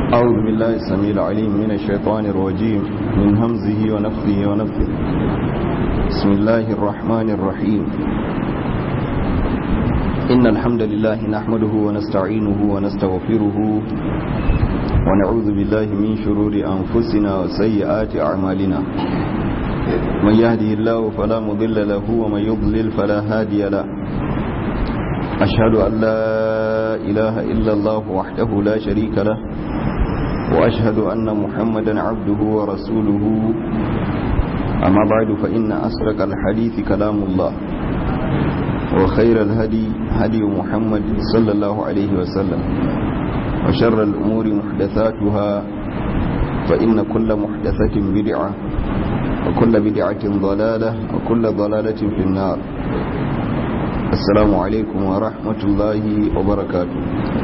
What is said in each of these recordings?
أعوذ بالله السميع العليم من الشيطان الرجيم من همزه ونفثه ونفثه بسم الله الرحمن الرحيم إن الحمد لله نحمده ونستعينه ونستغفره ونعوذ بالله من شرور أنفسنا وسيئات أعمالنا من يهده الله فلا مضل له ومن يضلل فلا هادي له أشهد أن لا إله إلا الله وحده لا شريك له وأشهد أن محمدا عبده ورسوله أما بعد فإن أسرق الحديث كلام الله وخير الهدي هدي محمد صلى الله عليه وسلم وشر الأمور محدثاتها فإن كل محدثة بدعة وكل بدعة ضلالة وكل ضلالة في النار السلام عليكم ورحمة الله وبركاته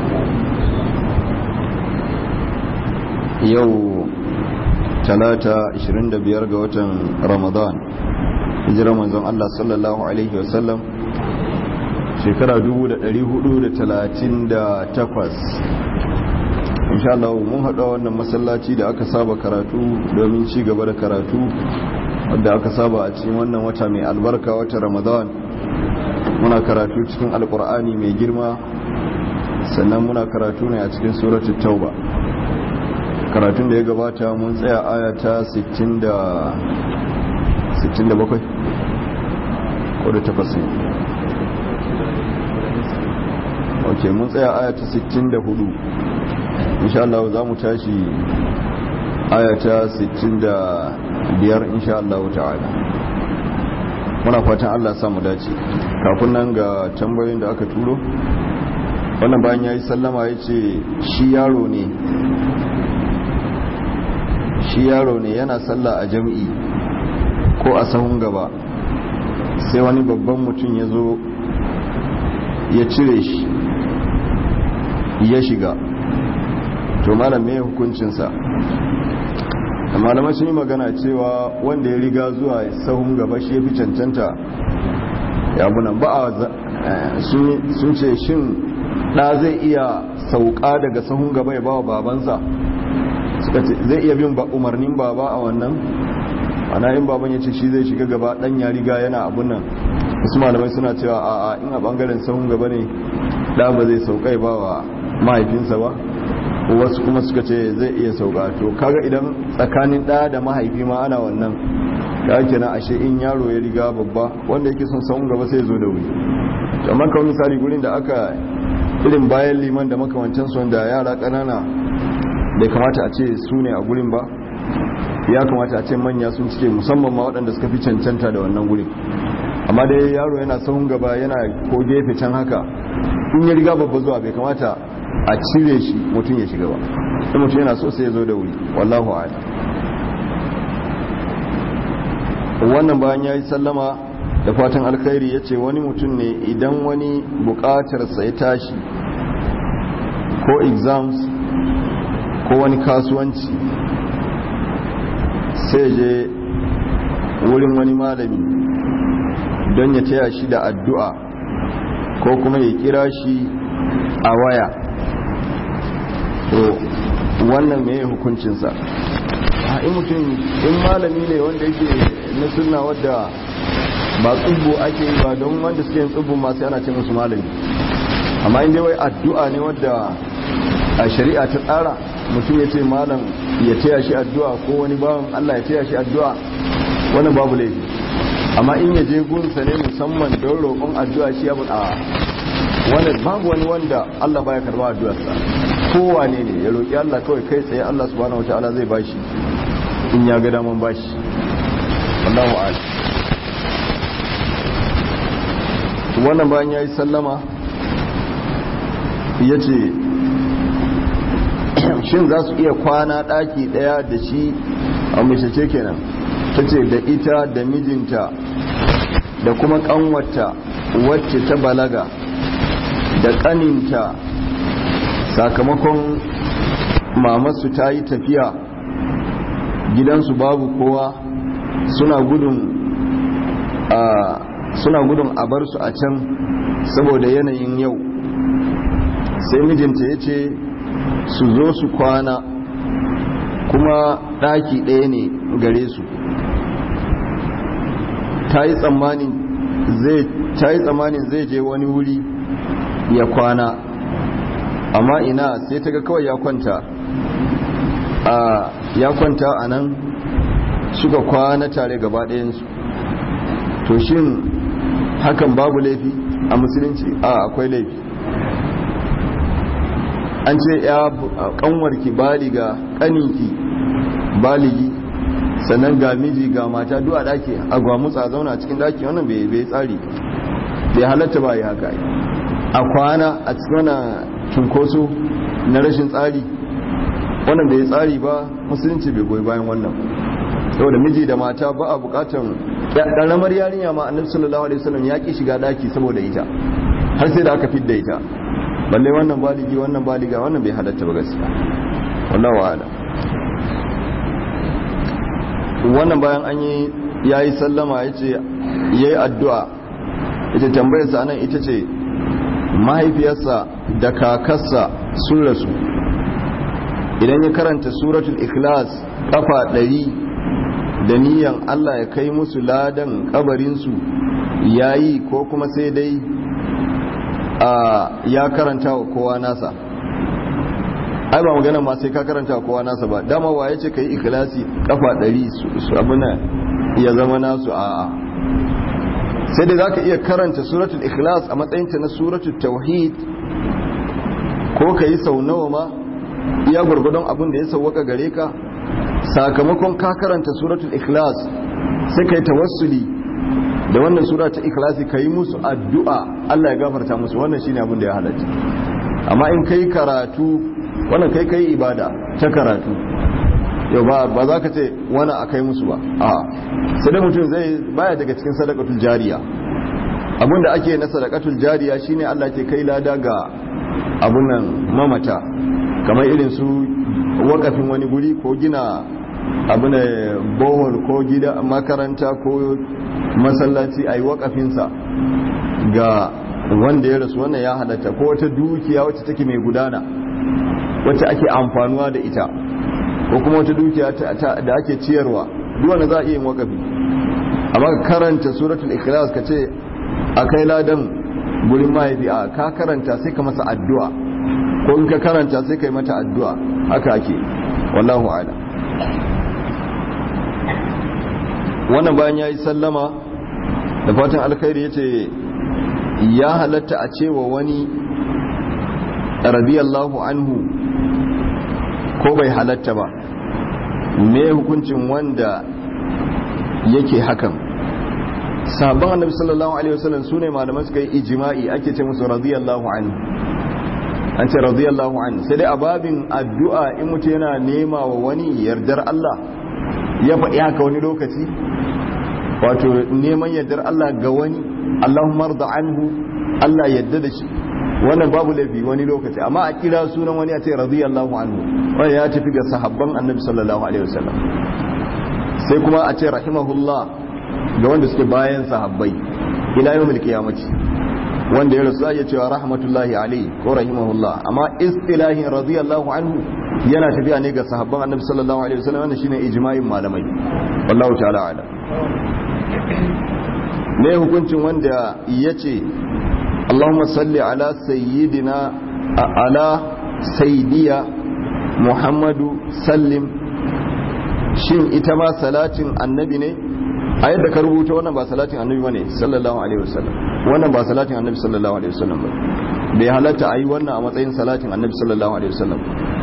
yau talata 25 ga watan ramadan hijirar manzon Allah sallallahu alaihi wasallam shekara 1438 insha Allah mun haɗa wannan masallaci da aka saba karatu domin ci gaba da karatu wadda aka saba a cikin wannan wata mai albarka wata ramadan muna karatu cikin alkur'ani mai girma sannan muna karatu ne a cikin suratul tauba karatun da ya gabata mun tsaya aya ta 67 ko da takwas ne ok mun tsaya aya ta 64 insha Allah za mu tashi aya ta 65 insha Allah ta'ala muna fatan Allah samu dace kafin nan ga tambayoyin da aka turo wannan bayan ya yi sallama ya ce shi yaro ne shi yaro ne yana sallah a jam'i ko a sahun gaba sai wani babban mutum ya zo ya cire shi ya shiga to malam me hukuncinsa malamai sun yi magana cewa wanda ya riga zuwa sahun gaba shi ya fi cancanta ya bunan ba a sun ce shin ɗa zai iya sauka daga sahun gaba ya ba wa babansa suka ce zai iya bin umarnin baba a wannan ana yin baban ya ce shi zai shiga gaba dan ya riga yana abun nan wasu malamai suna cewa a a in a bangaren sahun gaba ne da ba zai saukai ba wa mahaifinsa ba wasu kuma suka ce zai iya sauka to kaga idan tsakanin da da mahaifi ma ana wannan kaga kenan ashe in yaro ya riga babba wanda yake son sahun gaba sai zo da wuri amma kawai misali gurin da aka irin bayan liman da makamancinsu wanda yara ƙanana bai kamata a ce su ne a gurin ba ya kamata a ce manya sun cike musamman ma waɗanda suka fi cancanta da wannan gurin amma dai yaro yana sahun gaba yana ko gefe can haka in ya riga babba zuwa bai kamata a cire shi mutum ya shiga ba in mutum yana so sai ya zo da wuri wallahu a'ala wannan bayan ya yi sallama da fatan alkhairi ya ce wani mutum ne idan wani bukatarsa ya tashi ko exams ko wani kasuwanci sai je wurin wani malami don ya taya shi da addu'a ko kuma ya kira shi a waya to wannan mai hukuncinsa a in mutum in malami ne wanda yake na suna wadda ba tsubbo ake yi ba don wanda suke yin tsubbo masu yana ce musu malami amma inda wai addu'a ne wadda a shari'a ta tsara mutum ya ce malam ya taya shi addu'a ko wani bawan Allah ya taya shi addu'a wannan babu laifi amma in ya je gunsa ne musamman don roƙon addu'a shi ya a wannan babu wani wanda Allah baya karba addu'arsa kowane ne ya roƙi Allah kawai kai tsaye Allah subhanahu wataala zai bashi in ya ga daman bashi Allahu a'lam wannan bayan yayi sallama yace shin za su iya kwana ɗaki ɗaya da shi a mace kenan ta ce da ita da mijinta da kuma ƙanwata wacce ta balaga da ƙaninta sakamakon mamasu ta yi tafiya gidansu babu kowa suna gudun a suna gudun a bar su a can saboda yanayin yau sai mijinta ya ce su zo su kwana kuma ɗaki ɗaya ne gare su ta yi tsammanin zai je wani wuri ya kwana amma ina sai ta ga kawai ya kwanta a ya kwanta a nan suka kwana tare gaba ɗayansu to shin hakan babu laifi a musulunci a akwai laifi an ce ya kanwarki baliga kaninki baligi sannan ga miji ga mata duk a daki a gwamutsa zauna cikin daki wannan bai bai tsari bai halatta ba ya haka a kwana a cikin wannan cunkoso na rashin tsari wannan bai tsari ba musulunci bai goyi bayan wannan saboda miji da mata ba a bukatan ƙaramar yarinya ma annabi sallallahu alaihi wasallam ya ki shiga daki saboda ita har sai da aka fidda ita balle wannan baligi wannan baliga wannan bai halatta ba gaskiya wallahu a'lam wannan bayan an yi yayi sallama yace yayi addu'a ita tambayar sa anan ita ce mahaifiyarsa da kakarsa sun rasu idan ya karanta suratul ikhlas kafa ɗari da niyan Allah ya kai musu ladan kabarinsu yayi ko kuma sai dai ya karanta wa kowa nasa ai ba magana ma sai ka karanta wa kowa nasa ba dama wa ya ce ka yi ikilasi kafa ɗari su abuna ya zama nasu a'a sai dai za ka iya karanta suratul ikhlas a matsayinta na suratul tauhid ko ka yi sau nawa ma iya gwargwadon abin da ya sauwaka gare ka sakamakon ka karanta suratul ikhlas sai ka yi tawassuli da wannan sura ta ikhlasi ka yi musu addu'a Allah ya gafarta musu wannan shine abin da ya halatta amma in kai karatu wannan kai kai ibada ta karatu yau ba ba za ka ce wani a kai musu ba a sai dai mutum zai baya daga cikin sadakatul jariya abinda ake na sadakatul jariya shine Allah ke kai lada ga abun nan mamata kamar irin su wakafin wani guri ko gina abin bohol ko gida makaranta ko masallaci a yi wakafinsa ga wanda ya rasu wannan ya halatta ko wata dukiya wacce take mai gudana wacce ake amfanuwa da ita ko kuma wata dukiya da ake ciyarwa duwanda za a iya yin wakafi amma ka karanta suratul ikhlas ka ce a kai ladan gurin mahaifi a ka karanta sai ka masa addu'a ko in ka karanta sai ka yi mata addu'a haka ake wallahu ala wannan bayan ya yi sallama da fatan alkhairi ya ce ya halatta a cewa wani radiyallahu anhu ko bai halatta ba me hukuncin wanda yake hakan sabon annabi sallallahu alaihi wasallam sune malaman suka yi ijma'i ake ce musu radiyallahu anhu an ce radiyallahu anhu sai dai a babin addu'a in mutum yana nema wa wani yardar Allah ya faɗi haka wani lokaci wato neman yardar Allah ga wani Allahumma rda anhu Allah yadda da shi wannan babu laifi wani lokaci amma a kira sunan wani a ce radiyallahu anhu wanda ya tafi ga sahabban annabi sallallahu alaihi wasallam sai kuma a ce rahimahullah ga wanda suke bayan sahabbai ila yawmil qiyamati wanda ya rasu ya cewa rahmatullahi alaihi ko rahimahullah amma istilahin radiyallahu anhu yana tafiya ne ga sahabban annabi sallallahu alaihi wasallam wannan shine ijma'in malamai wallahu ta'ala ala ne hukuncin wanda yace Allahumma salli ala sayyidina ala sayyidiya Muhammadu sallim shin ita ma salatin annabi ne a yadda ka rubuta wannan ba salatin annabi bane sallallahu alaihi wasallam wannan ba salatin annabi sallallahu alaihi wasallam ba bai halatta a yi wannan a matsayin salatin annabi sallallahu alaihi wasallam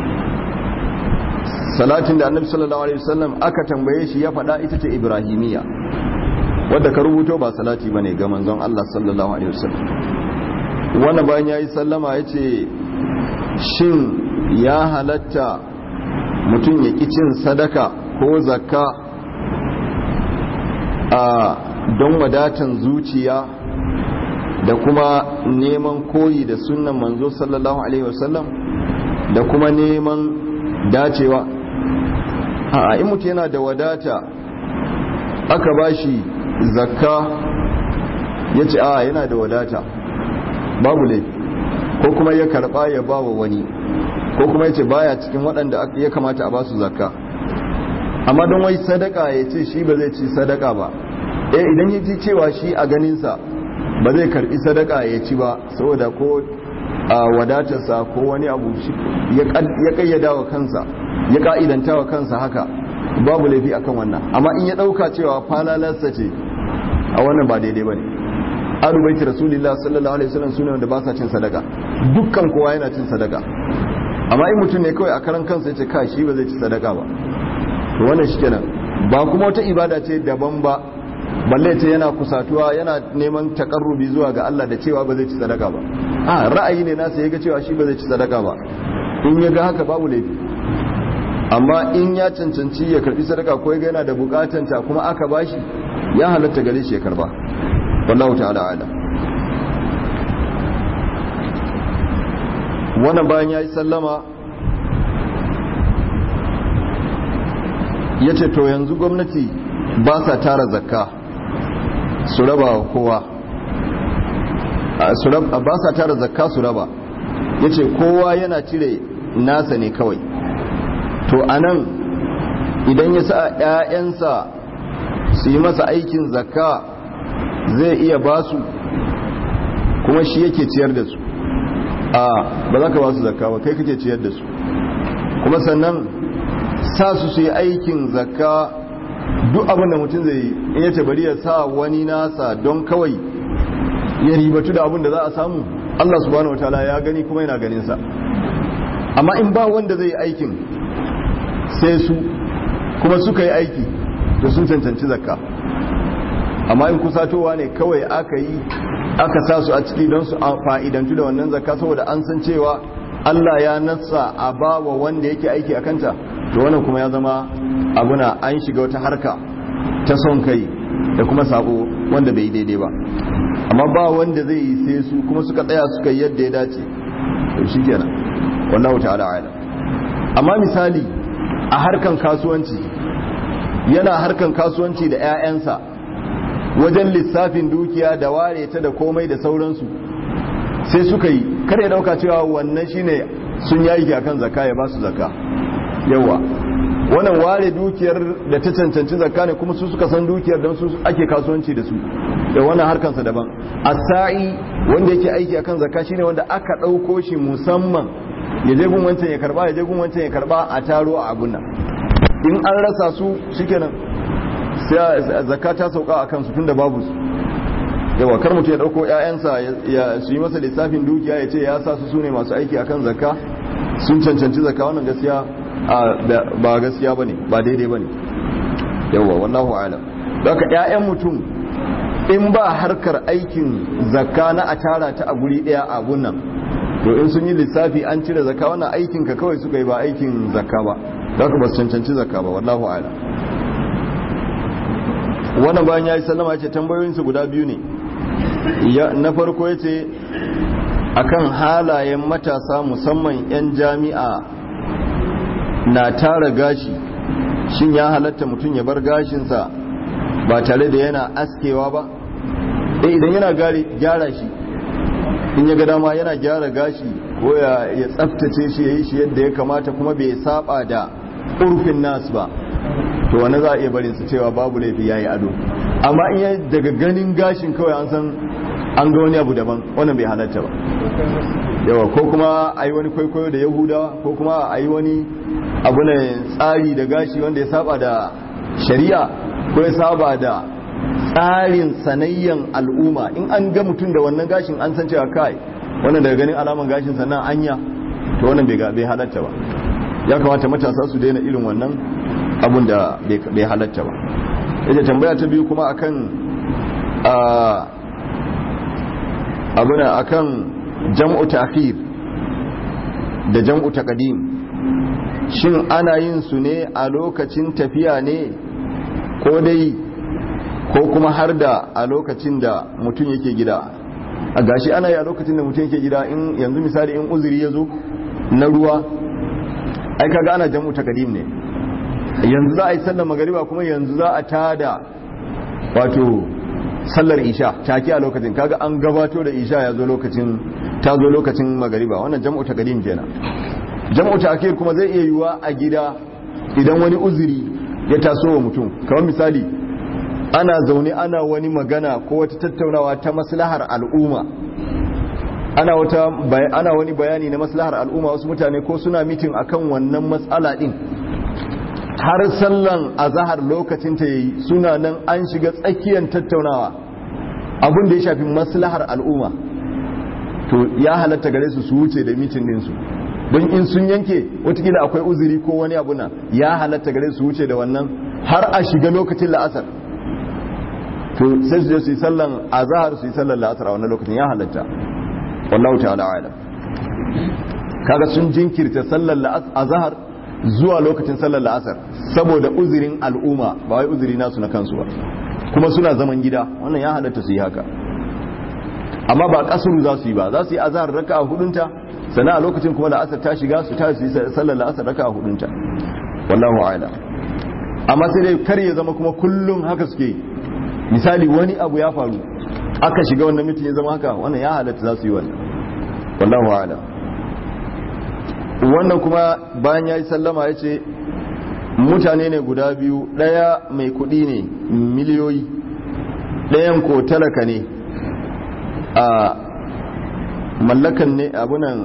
salatin da annabi sallallahu alaihi wasallam aka tambaye shi ya faɗa ita ce ibrahimiya wadda ka rubuto ba salati bane ga manzon Allah sallallahu alaihi wasallam wannan bayan yayi sallama yace shin ya halatta mutum ya ki cin sadaka ko zakka a don wadatan zuciya da kuma neman koyi da sunnan manzo sallallahu alaihi wasallam da kuma neman dacewa a in mutu yana da wadata aka bashi zakka ya ce a yana da wadata babu laifi ko kuma ya karba ya ba wa wani ko kuma yace baya cikin waɗanda ya kamata a basu zakka amma don wai sadaka ya ce shi ba zai ci sadaka ba eh idan ya ji cewa shi a ganinsa ba zai karbi sadaka ya ci ba saboda ko a wadatarsa ko wani abu ya kayyada wa kansa ya ka'idanta wa kansa haka babu laifi akan wannan amma in ya dauka cewa falalarsa ce a wannan ba daidai bane alu baiti rasulullah sallallahu alaihi wasallam sune wanda ba sa cin sadaka dukkan kowa yana cin sadaka amma in mutum ne kawai a karan kansa yace ka shi ba zai ci sadaka ba to wannan shikenan ba kuma wata ibada ce daban ba balle ce yana kusatuwa yana neman takarrubi zuwa ga Allah da cewa ba zai ci sadaka ba a ra'ayi ne nasa yaga cewa shi ba zai ci sadaka ba in ya ga haka babu laifi amma in ya cancanci ya karbi sadaka ko ya ga yana da bukatanta kuma aka bashi ya halatta gare shi ya karba wallahu ta'ala ala wannan bayan ya yi sallama ya ce to yanzu gwamnati ba sa tara zakka su raba wa kowa ba sa tara zakka su raba ya ce kowa yana cire nasa ne kawai to anan idan ya sa 'ya'yansa su yi masa aikin zakka zai iya ba su kuma shi yake ciyar da su a ba za ka ba su zakka ba kai kake ciyar da su kuma sannan sa su su yi aikin zakka duk abin da mutum zai yi in yace bari ya sa wani nasa don kawai ya ribatu da abin da za a samu Allah subhanahu wataala ya gani kuma yana ganin sa amma in ba wanda zai yi aikin sai su kuma suka yi aiki da sun cancanci zakka amma in kusatowa ne kawai aka yi aka sa su a ciki don su fa'idantu da wannan zakka saboda an san cewa Allah ya nassa a bawa wanda yake aiki a kanta to wannan kuma ya zama abuna an shiga wata harka ta son kai da kuma sabo wanda bai daidai ba amma ba wanda zai yi sai su kuma suka tsaya suka yi yadda ya dace to shikenan wallahu ta'ala a'lam amma misali a harkan kasuwanci yana harkan kasuwanci da 'ya'yansa wajen lissafin dukiya da ware ta da komai da sauransu sai suka yi kar ya dauka cewa wannan shine sun yayi akan zakka ya ba su zakka yawa wannan ware dukiyar da ta cancanci zakka ne kuma su suka san dukiyar don su ake kasuwanci da su da wannan harkansa daban asa'i wanda yake aiki akan zakka shine wanda aka dauko shi musamman ya je gun wancan ya karba ya je gun wancan ya karba a taro a abun nan in an rasa su shikenan sai zakka ta sauka a kansu tunda babu su yawa kar mutum ya dauko ƴaƴansa ya su yi masa lissafin dukiya ya ce ya sa su sune masu aiki akan zakka sun cancanci zakka wannan gaskiya ba gaskiya bane ba daidai bane yawa wallahu a'lam daga ƴaƴan mutum in ba harkar aikin zakka na a tara ta a guri daya a gunnan to in sun yi lissafi an cire zakka wannan aikin ka kawai suka yi ba aikin zakka ba daga ba su cancanci zakka ba wallahu a'lam wannan bayan ya yi sallama ce tambayoyinsu guda biyu ne na farko ya ce akan halayen matasa musamman 'yan jami'a na tara gashi shin ya halatta mutum ya bar gashinsa ba tare da yana askewa ba eh idan yana gyara shi in ya ga dama yana gyara gashi ko ya tsaftace shi ya yi shi yadda ya kamata kuma bai saba da urfin nasu ba to wani za a iya barin su cewa babu laifi yayi ado amma in ya daga ganin gashin kawai an san an ga wani abu daban wannan bai halatta ba yawa ko kuma a yi wani kwaikwayo da yahudawa ko kuma a yi wani abu na tsari da gashi wanda ya saba da shari'a ko ya saba da tsarin sanayyan al'umma in an ga mutum da wannan gashin an san cewa kai wannan daga ganin alaman gashin sannan anya to wannan bai halatta ba ya kamata matasa su daina irin wannan abun da bai halatta ba yace tambaya ta biyu kuma akan abuna akan jam'u ta'khir da jam'u taqdim shin ana yin su ne a lokacin tafiya ne ko dai ko kuma har da a lokacin da mutum yake gida a gashi ana yi a lokacin da mutum yake gida in yanzu misali in uzuri ya zo na ruwa ai kaga ana jam'u taqdim ne yanzu za a yi sallar magariba kuma yanzu za a tada wato sallar isha take a lokacin kaga an gabato da isha ya zo lokacin ta zo lokacin magariba wannan jam'u ta gadim kenan jam'u ta'khir kuma zai iya yiwa a gida idan wani uzuri ya taso wa mutum kamar misali ana zaune ana wani magana ko wata tattaunawa ta maslahar al'umma ana wata ana wani bayani na maslahar al'umma wasu mutane ko suna mitin akan wannan matsala din har sallan azahar lokacin ta yayi suna nan an shiga tsakiyar tattaunawa abin da ya shafi maslahar al'umma to ya halatta gare su su wuce da mitin din su don in sun yanke watakila akwai uzuri ko wani abu na ya halatta gare su wuce da wannan har a shiga lokacin la'asar to sai su je su yi sallan azahar su yi sallan la'asar a wannan lokacin ya halatta wallahu ta'ala alam kaga sun jinkirta sallan azahar zuwa lokacin sallar la'asar saboda uzurin al'umma ba wai uzuri nasu na kansu ba kuma suna zaman gida wannan ya halatta su yi haka amma ba kasuru za su yi ba za su yi azahar raka a hudunta sana a lokacin kuma la'asar ta shiga su ta su yi sallar la'asar raka a hudunta wallahu a'lam amma sai dai kar ya zama kuma kullum haka suke misali wani abu ya faru aka shiga wannan mutum ya zama haka wannan ya halatta za su yi wannan wallahu a'lam wannan kuma bayan ya yi sallama ya ce mutane ne guda biyu ɗaya mai kuɗi ne miliyoyi ɗayan ko talaka ne a mallakan ne abunan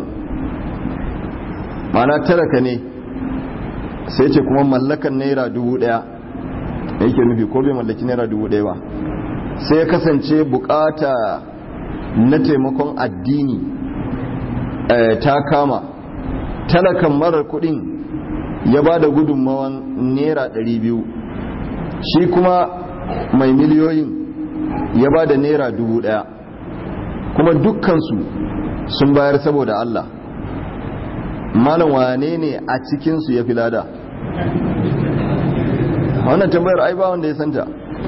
mana talaka ne sai ce kuma mallakan naira dubu ɗaya da yake nufi ko bai mallaki naira dubu ɗaya ba sai ya kasance bukata na taimakon addini ta kama talakan marar kudin ya ba da gudunmawan naira 200 shi kuma mai miliyoyin ya ba da naira 1000 kuma dukkansu sun bayar saboda Allah malam wane ne a cikinsu ya fi lada wannan tambayar ai ba wanda ya santa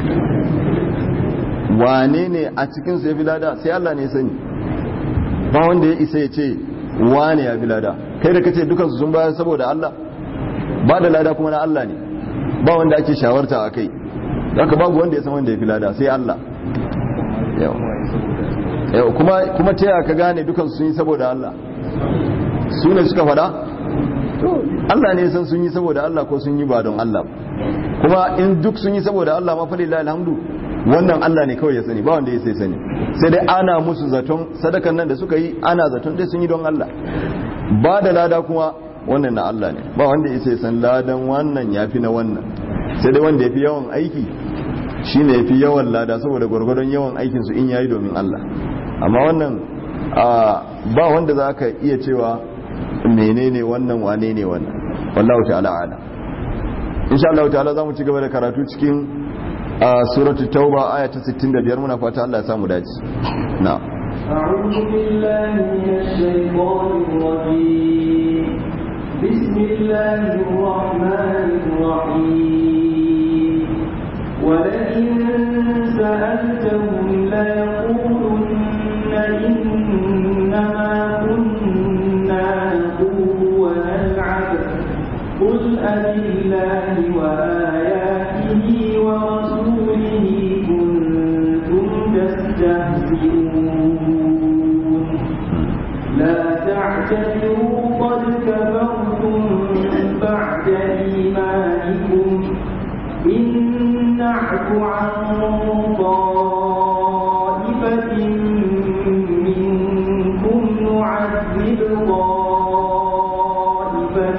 wane ne a cikinsu ya fi lada sai Allah ne ya sani ba wanda ya isa ya ce wane ya fi lada kai da kace dukansu sun bayar saboda Allah ba da lada kuma na Allah ne ba wanda ake shawarta a kai haka babu wanda ya san wanda ya fi lada sai Allah yau kuma kuma ta yaka gane dukansu sun yi saboda Allah su ne suka fada Allah ne san sun yi saboda Allah ko sun yi ba don Allah kuma in duk sun yi saboda Allah ma fa lillahi alhamdu wannan Allah ne kawai ya sani ba wanda ya sai sani sai dai ana musu zaton sadakan nan da suka yi ana zaton dai sun yi don Allah ba da lada kuma wannan na Allah ne ba wanda ya sai san ladan wannan ya fi na wannan sai dai wanda ya fi yawan aiki shi ne ya fi yawan lada saboda gwargwadon yawan aikinsu in yayi domin Allah amma wannan ba wanda za ka iya cewa menene wannan wane ne wannan wallahu ta'ala ala insha Allah ta'ala za mu ci gaba da karatu cikin suratu tauba aya ta 65 muna fata Allah ya samu dace na أعوذ بالله من الشيطان الرجيم بسم الله الرحمن الرحيم ولئن سألتهم ليقولن إنما كنا نخوض ونلعب قل أبالله وآياته ورسوله كنتم تستهزئون لا تعتذروا قد كفرتم بعد إيمانكم إن نعف عن طائفة منكم نعذب طائفة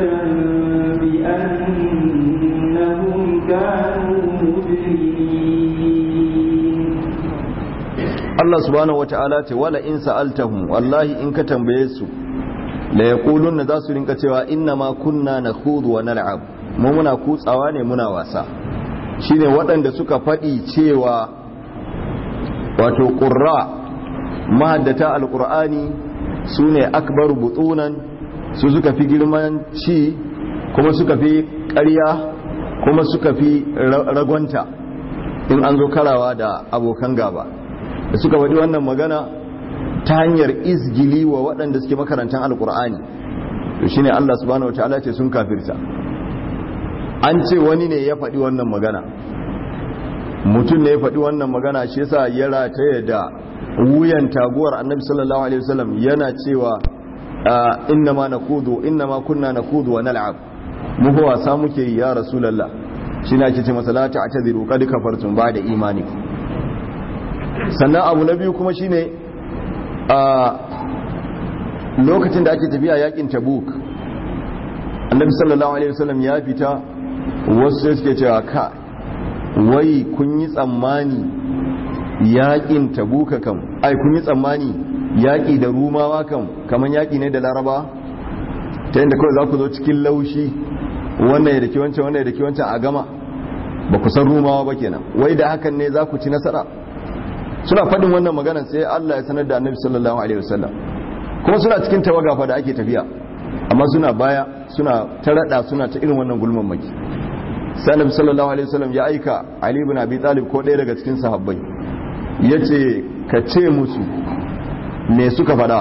بأنهم كانوا مجرمين Allah subhanahu wata'ala ce wala in sa'altahum wallahi in ka tambaye su la yaquluna za su rinka cewa inna ma kunna nakhudu wa nal'ab mu muna kutsawa ne muna wasa shine waɗanda suka faɗi cewa wato qurra mahaddata alqur'ani sune akbaru butunan su suka fi girman ci kuma suka fi ƙarya kuma suka fi ragwanta in an zo karawa da abokan gaba da suka faɗi wannan magana ta hanyar izgili wa waɗanda suke makarantar alkur'ani to shine Allah subhanahu wataala ce sun kafirta an ce wani ne ya faɗi wannan magana mutum ne ya faɗi wannan magana shi yasa ya rataya da wuyan taguwar annabi sallallahu alaihi wasallam yana cewa inna ma nakudu inna ma kunna nakudu wa nal'ab mu fa wasa muke yi ya rasulullah shine ake ce masa la ta'tadiru qad kafartum ba'da imani sannan abu na biyu kuma shine a lokacin da ake tafiya yakin tabuk annabi sallallahu alaihi wasallam ya fita wasu sai suke cewa ka wai kun yi tsammani yakin tabuka kam ai kun yi tsammani yaki da rumawa kam kaman yaki ne da laraba ta yadda kawai za ku zo cikin laushi wannan ya daki wancan wannan ya daki wancan a gama ba ku san rumawa ba kenan wai da hakan ne za ku ci nasara suna faɗin wannan magana sai Allah ya sanar da annabi sallallahu alaihi wasallam kuma suna cikin tawaga fa da ake tafiya amma suna baya suna ta rada suna ta irin wannan gulman maki sai annabi sallallahu alaihi wasallam ya aika Ali ibn Abi Talib ko ɗaya daga cikin sahabbai yace ka ce musu me suka faɗa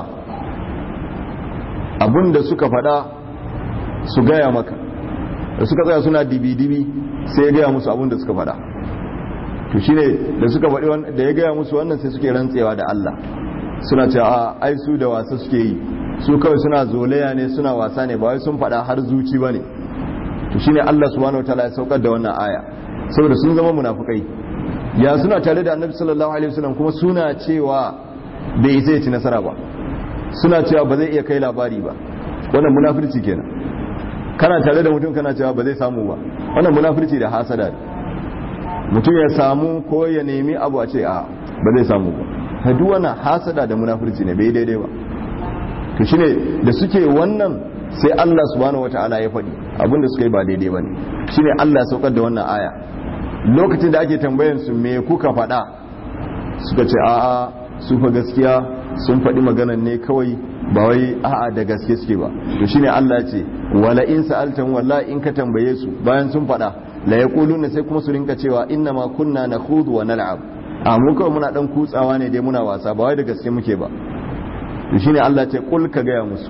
abinda suka faɗa su gaya maka da suka tsaya suna dibi-dibi sai ya gaya musu abinda suka faɗa to shine da suka faɗi da ya gaya musu wannan sai suke rantsewa da Allah suna ce a ai su da wasa suke yi su kawai suna zolaya ne suna wasa ne ba wai sun faɗa har zuci bane to shine Allah subhanahu wataala ya saukar da wannan aya saboda sun zama munafukai ya suna tare da Annabi sallallahu alaihi wasallam kuma suna cewa bai isa ya ci nasara ba suna cewa ba zai iya kai labari ba wannan munafirci kenan kana tare da mutum kana cewa ba zai samu ba wannan munafirci da hasada ne mutum ya samu ko ya nemi abu a ce a ba zai samu ba ta duk wannan hasada da munafurci ne bai daidai ba to shine da suke wannan sai Allah subhanahu wataala ya faɗi abinda suka yi ba daidai bane shine Allah ya saukar da wannan aya lokacin da ake tambayan su me kuka faɗa suka ce a'a su fa gaskiya sun faɗi maganan ne kawai ba wai a'a da gaske suke ba to shine Allah ya ce wala in sa'altan wallahi in ka tambaye su bayan sun faɗa la yaquluna sai kuma su rinka cewa inna ma kunna nakhudu wa nal'ab a mu kawai muna dan kutsawa ne dai muna wasa ba wai da gaske muke ba to shine Allah ce kul ka gaya musu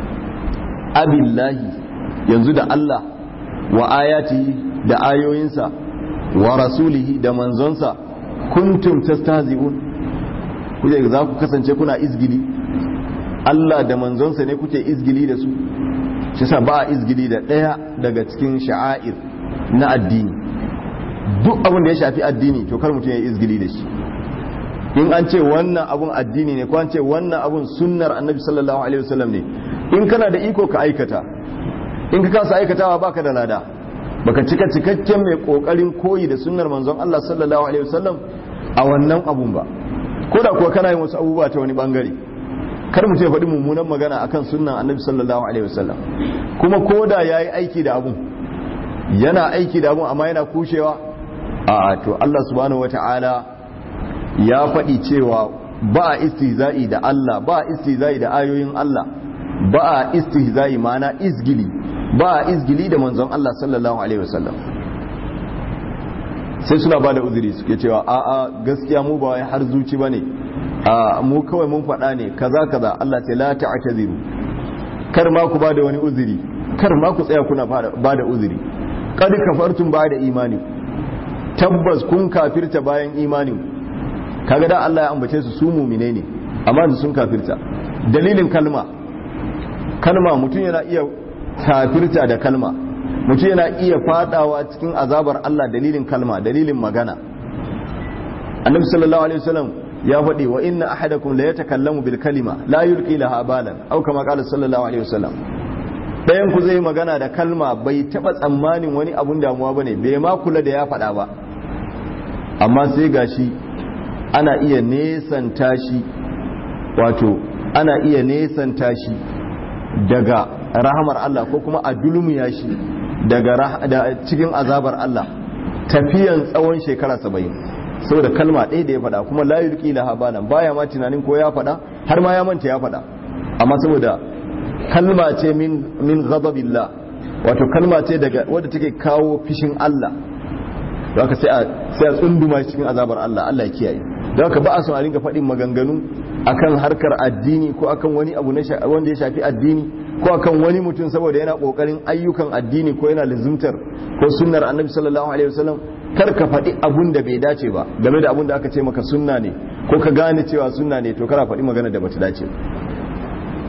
abillahi yanzu da Allah wa ayati da ayoyinsa wa rasulihi da manzonsa kuntum tastahzi'un kuje za ku kasance kuna izgili Allah da manzonsa ne kuke izgili da su shi sa ba a izgili da ɗaya daga cikin sha'air na addini duk abin da ya shafi addini to kar mutum ya izgili da shi in an ce wannan abun addini ne ko an ce wannan abun sunnar annabi sallallahu alaihi wasallam ne in kana da iko ka aikata in ka kasa aikatawa baka da lada baka cika cikakken mai kokarin koyi da sunnar manzon Allah sallallahu alaihi wasallam a wannan abun ba ko da kuwa kana yin wasu abubuwa ta wani bangare kar mutum ya faɗi mummunan magana akan sunnan annabi sallallahu alaihi wasallam kuma ko da yayi aiki da abun yana aiki da abun amma yana kushewa a to Allah subhanahu wataala ya faɗi cewa ba a istihza'i da Allah ba a istihza'i da ayoyin Allah ba a istihza'i mana izgili ba a izgili da manzon Allah sallallahu alaihi wasallam sai suna ba da uzuri suke cewa a a gaskiya mu ba wai har zuci bane a mu kawai mun faɗa ne kaza kaza Allah ce la ta'taziru kar ma ku ba da wani uzuri kar ma ku tsaya kuna ba da uzuri qad kafartum ba da imani tabbas kun kafirta bayan imanin kaga da Allah ya ambace su su mumine ne amma sun kafirta dalilin kalma kalma mutum yana iya kafirta da kalma mutum yana iya fadawa cikin azabar Allah dalilin kalma dalilin magana annabi sallallahu alaihi wasallam ya faɗi wa inna ahadakum la yatakallamu bil kalima la yulqi laha balan aw kama qala sallallahu alaihi wasallam dayan ku zai magana da kalma bai taba tsammanin wani abun damuwa bane bai ma kula da ya faɗa ba amma sai gashi ana iya nesanta shi wato ana iya nesanta shi daga rahamar Allah ko kuma a dulmiya shi daga cikin azabar Allah tafiyan tsawon shekara saba'in saboda kalma ɗaya da ya faɗa kuma la yulqi laha balan baya ma tunanin ko ya faɗa har ma ya manta ya faɗa amma saboda kalma ce min min ghadabillah wato kalma ce daga wadda take kawo fishin Allah don haka sai a sai a tsunduma cikin azabar Allah Allah ya kiyaye don haka ba a son a ringa faɗin maganganu akan harkar addini ko akan wani abu wanda ya shafi addini ko akan wani mutum saboda yana kokarin ayyukan addini ko yana lizumtar ko sunnar annabi sallallahu alaihi wasallam kar ka faɗi abun da bai dace ba game da abun da aka ce maka sunna ne ko ka gane cewa sunna ne to kara faɗi magana da bata dace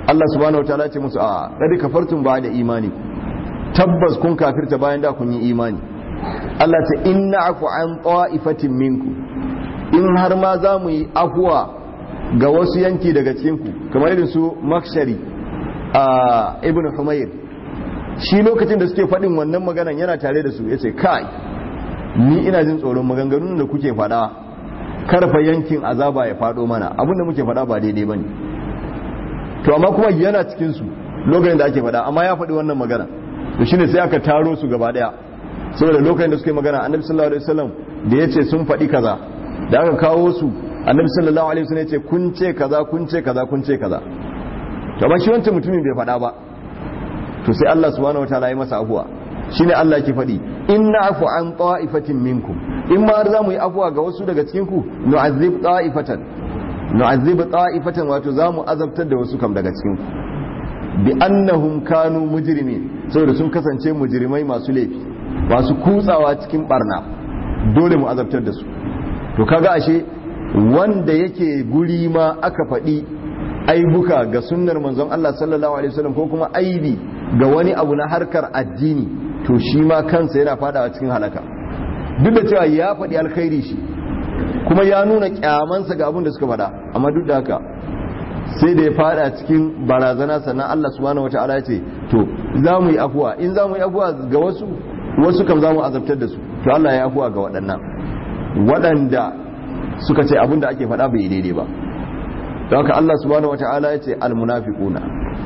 Allah subhanahu wataala ce musu a qad kafartum ba'da imani tabbas kun kafirta bayan da kun yi imani Allah ta inna afu an ta'ifatin minku in har ma za mu yi afuwa ga wasu yanki daga cikinku kamar irin su makshari a ibn humayr shi lokacin da suke faɗin wannan maganan yana tare da su ya ce kai ni ina jin tsoron maganganun da kuke faɗa karfa yankin azaba ya faɗo mana abinda muke faɗa ba daidai ba ne to amma kuma yana cikinsu lokacin da ake faɗa amma ya faɗi wannan magana to shine sai aka taro su gaba ɗaya saboda lokacin da suke magana annabi sallallahu alaihi wasallam da ya ce sun faɗi kaza da aka kawo su annabi sallallahu alaihi wasallam ya ce kun ce kaza kun ce kaza kun ce kaza to amma shi wancan mutumin bai faɗa ba to sai Allah subhanahu wataala ya masa afuwa shine Allah ke faɗi inna afu an ta'ifatin minkum in ma za mu yi afuwa ga wasu daga cikin ku nu'azzib ta'ifatan nu'azzib ta'ifatan wato za mu azabtar da wasu kam daga cikin ku bi annahum kanu mujrimin saboda sun kasance mujrimai masu laifi masu kutsawa cikin barna dole mu azabtar da su to kaga ashe wanda yake guri ma aka faɗi aibuka ga sunnar manzon Allah sallallahu alaihi wasallam ko kuma aibi ga wani abu na harkar addini to shi ma kansa yana fadawa cikin halaka duk da cewa ya faɗi alkhairi shi kuma ya nuna kyamansa ga abin da suka faɗa amma duk da haka sai da ya fada cikin barazana sannan Allah subhanahu wataala ya ce to za mu yi afuwa in za mu yi afuwa ga wasu wasu kam za mu azabtar da su to Allah ya afuwa ga waɗannan waɗanda suka ce abin da ake faɗa bai daidai ba don haka Allah subhanahu wataala ya ce almunafiquna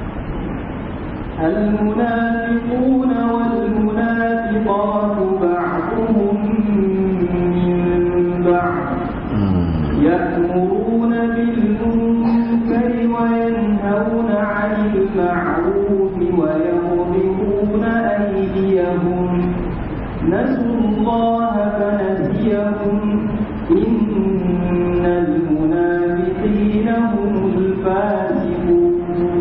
المنافقون والمنافقات بعضهم من بعض يأمرون بالمنكر وينهون عن المعروف ويغضبون أيديهم نسوا الله فنسيهم إن المنافقين هم الفاسقون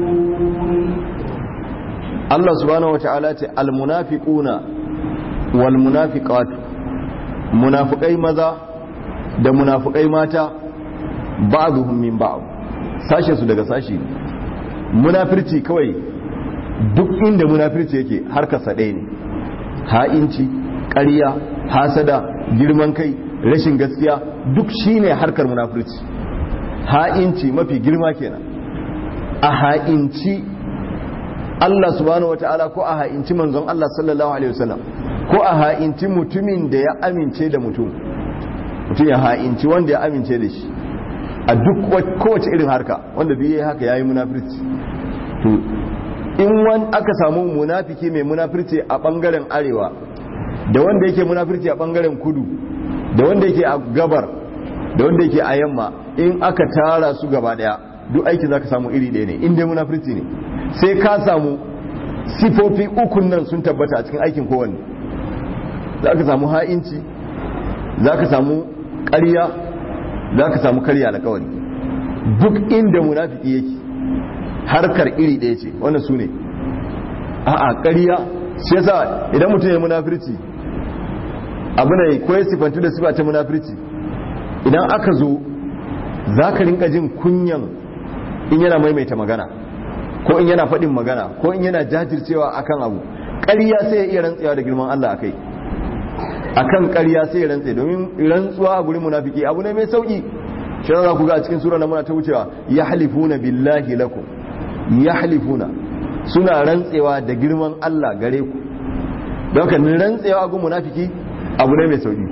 Allah subhanahu wataala ce almunafiquna wal munafiqatu munafiqai maza da munafiqai mata ba'dhum min ba'd sashe su daga sashi munafirci kawai duk inda munafirci yake harkar sa ɗaya ne ha'inci ƙarya hasada girman kai rashin gaskiya duk shine harkar munafirci ha'inci mafi girma kenan a ha'inci Allah subhanahu wata'ala ko a ha'inci manzon Allah sallallahu alaihi wasallam ko a ha'inci mutumin da ya amince da mutum mutum ya ha'inci wanda ya amince da shi a duk kowace irin harka wanda duk yayi haka yayi munafirci to in wani aka samu munafiki mai munafirci a bangaren arewa da wanda yake munafirci a bangaren kudu da wanda yake a gabar da wanda yake a yamma in aka tara su gaba daya duk aiki zaka samu iri ɗaya ne in dai munafirci ne sai ka samu sifofi ukun nan sun tabbata a cikin aikin kowanne za ka samu ha'inci za ka samu ƙarya za ka samu karya alkawari duk inda munafiki yake harkar iri ɗaya ce wannan su ne a'a ƙarya shi yasa idan mutum ya munafirci abu ne ko ya sifantu da sifa ta munafirci idan aka zo za ka rinka jin kunyan in yana maimaita magana ko in yana faɗin magana ko in yana jajircewa akan abu ƙarya sai ya iya rantsewa da girman Allah a kai akan ƙarya sai ya rantse domin rantsuwa a gurin munafiki abu ne mai sauki shi za ku ga a cikin sura na muna ta wucewa ya halifuna billahi lakum ya halifuna suna rantsewa da girman Allah gare ku don ka rantsewa a gurin munafiki abu ne mai sauki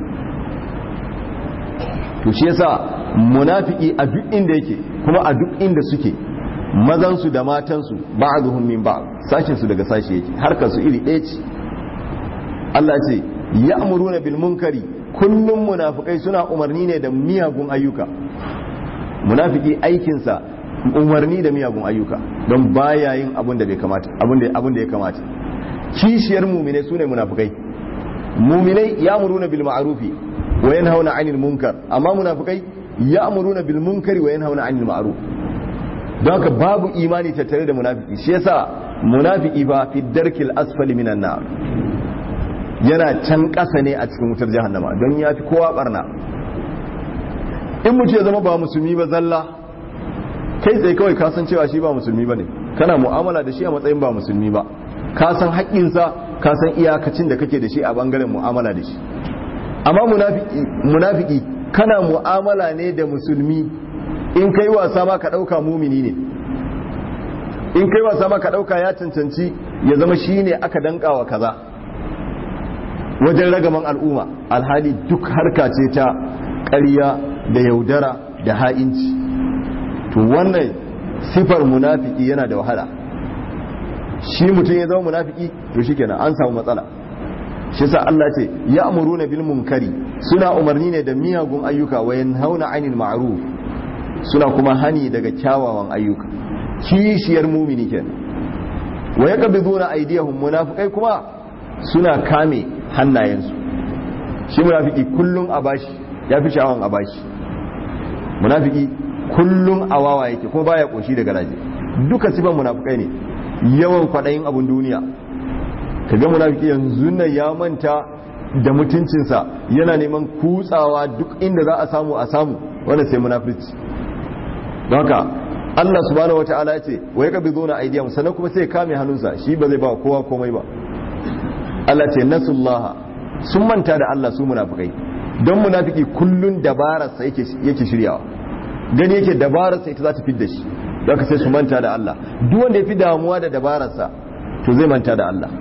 to shi yasa munafiki a duk inda yake kuma a duk inda suke mazansu da matansu ba'dhum min ba'd sashin su daga sashi yake harkar su iri ɗaya ce Allah ce ya'muruna bil munkari kullum munafikai suna umarni ne da miyagun ayyuka munafiki aikin sa umarni da miyagun ayyuka don baya yin abin da bai kamata abin da abin da ya kamata kishiyar mu'mine sune munafikai mu'minai ya'muruna bil ma'rufi wa yanhauna 'anil munkar amma munafikai ya'muruna bil munkari wa yanhauna 'anil ma'ruf don haka babu imani tattare da munafiki shi yasa munafiki ba fi darkil asfali minan nar yana can ƙasa ne a cikin wutar jahannama don ya fi kowa barna in mutu ya zama ba musulmi ba zalla kai tsaye kawai kasan cewa shi ba musulmi ba ne kana mu'amala da shi a matsayin ba musulmi ba ka san haƙƙinsa ka san iyakacin da kake da shi a bangaren mu'amala da shi amma munafiki munafiki kana mu'amala ne da musulmi in kai wasa ma ka ɗauka mumini ne in kai wasa ma ka ɗauka ya cancanci ya zama shi ne aka dankawa kaza wajen ragaman al'umma alhali duk harka ce ta ƙarya da yaudara da ha'inci to wannan sifar munafiki yana da wahala shi mutum ya zama munafiki to shikenan an samu matsala shi sa Allah ce ya amuruna bil munkari suna umarni ne da miyagun ayyuka wa yanhauna 'anil ma'ruf suna kuma hani daga kyawawan ayyuka kishiyar mumini kenan wa yaqbiduna aydiyahum munafiqai kuma suna kame hannayensu shi munafiki kullun a bashi yafi sha'awan a bashi munafiki kullun a wawa yake kuma baya koshi da garaje duka sifan munafikai ne yawan kwaɗayin abun duniya kaga munafiki yanzu nan ya manta da mutuncinsa yana neman kutsawa duk inda za a samu a samu wanda sai munafirci don haka Allah subhanahu wata'ala ya ce wa ya kabi zona aidiyam sannan kuma sai kame hannunsa shi ba zai ba kowa komai ba Allah ce nasullaha sun manta da Allah su munafikai don munafiki kullun dabararsa yake shiryawa gani yake dabararsa ita za ta fidda shi don ka sai su manta da Allah duk wanda ya fi damuwa da dabararsa to zai manta da Allah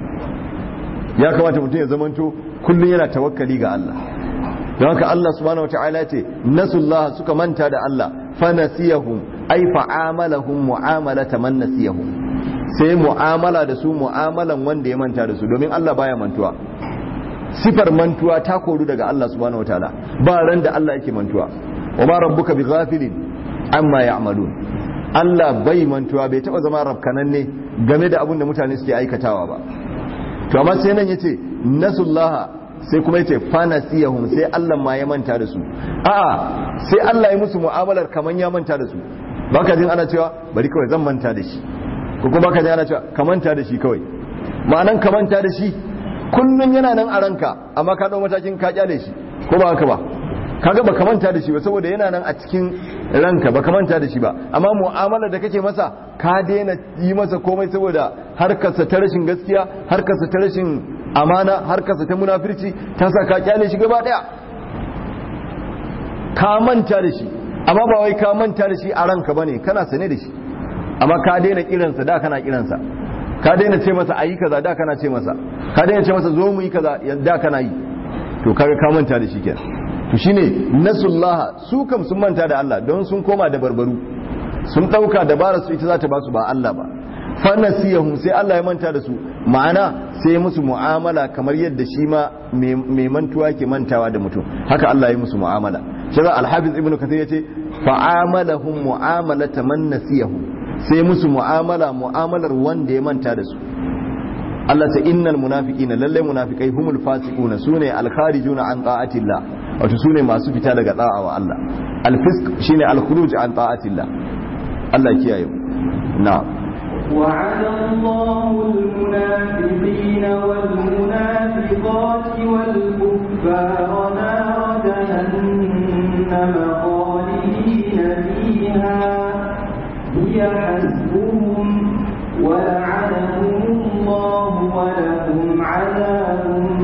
ya kamata mutum ya zamanto kullum yana tawakkali ga Allah don haka Allah subhanahu wataala ce nasullah suka manta da Allah fa nasiyahum ay fa'amalahum mu'amalata man nasiyahum sai mu'amala da su mu'amalan wanda ya manta da su domin Allah baya mantuwa sifar mantuwa ta koru daga Allah subhanahu wataala ba ran da Allah yake mantuwa wa ma rabbuka bighafilin amma ya'malun Allah bai mantuwa bai taba zama rafkananne game da abin da mutane suke aikatawa ba to amma sai nan yace nasullaha sai kuma yace fanasiyahum sai Allah ma ya manta da su a'a sai Allah ya musu mu'amalar kaman ya manta da su baka jin ana cewa bari kawai zan manta da shi ko kuma baka jin ana cewa ka manta da shi kawai ma'anan ka manta da shi kullun yana nan a ranka amma ka dau matakin ka kyale shi ko ba haka ba kaga baka manta da shi ba saboda yana nan a cikin ranka baka manta da shi ba amma mu'amala da kake masa ka daina yi masa komai saboda harkarsa ta rashin gaskiya harkarsa ta rashin amana harkarsa ta munafirci ta sa ka kyale shi gaba daya ka manta da shi amma ba wai ka manta da shi a ranka bane kana sane da shi amma ka daina kiransa da kana kiransa ka daina ce masa ayi kaza da kana ce masa ka daina ce masa zo mu yi kaza da kana yi to kaga ka manta da shi kenan to shine nasullaha su kam sun manta da Allah don sun koma da barbaru sun dauka dabarar su ita za ta ba su ba Allah ba fa nasiyahum sai Allah ya manta da su ma'ana sai musu mu'amala kamar yadda shi ma mai mantuwa ke mantawa da mutum haka Allah ya musu mu'amala shi za al-hafiz ibnu kathir yace fa'amalahum mu'amalata man nasiyahum sai musu mu'amala mu'amalar wanda ya manta da su Allah ta innal munafiqina lalle munafiqai humul fasiquna sune al-kharijuna an ta'atillah wato su ne masu fita daga da'a wa Allah alfisk shine alkhuruj an ta'atillah Allah kiyaye na وعد الله المنافقين والمنافقات والكفار نار جهنم خالدين فيها هي حسبهم ولعنهم الله ولهم عذاب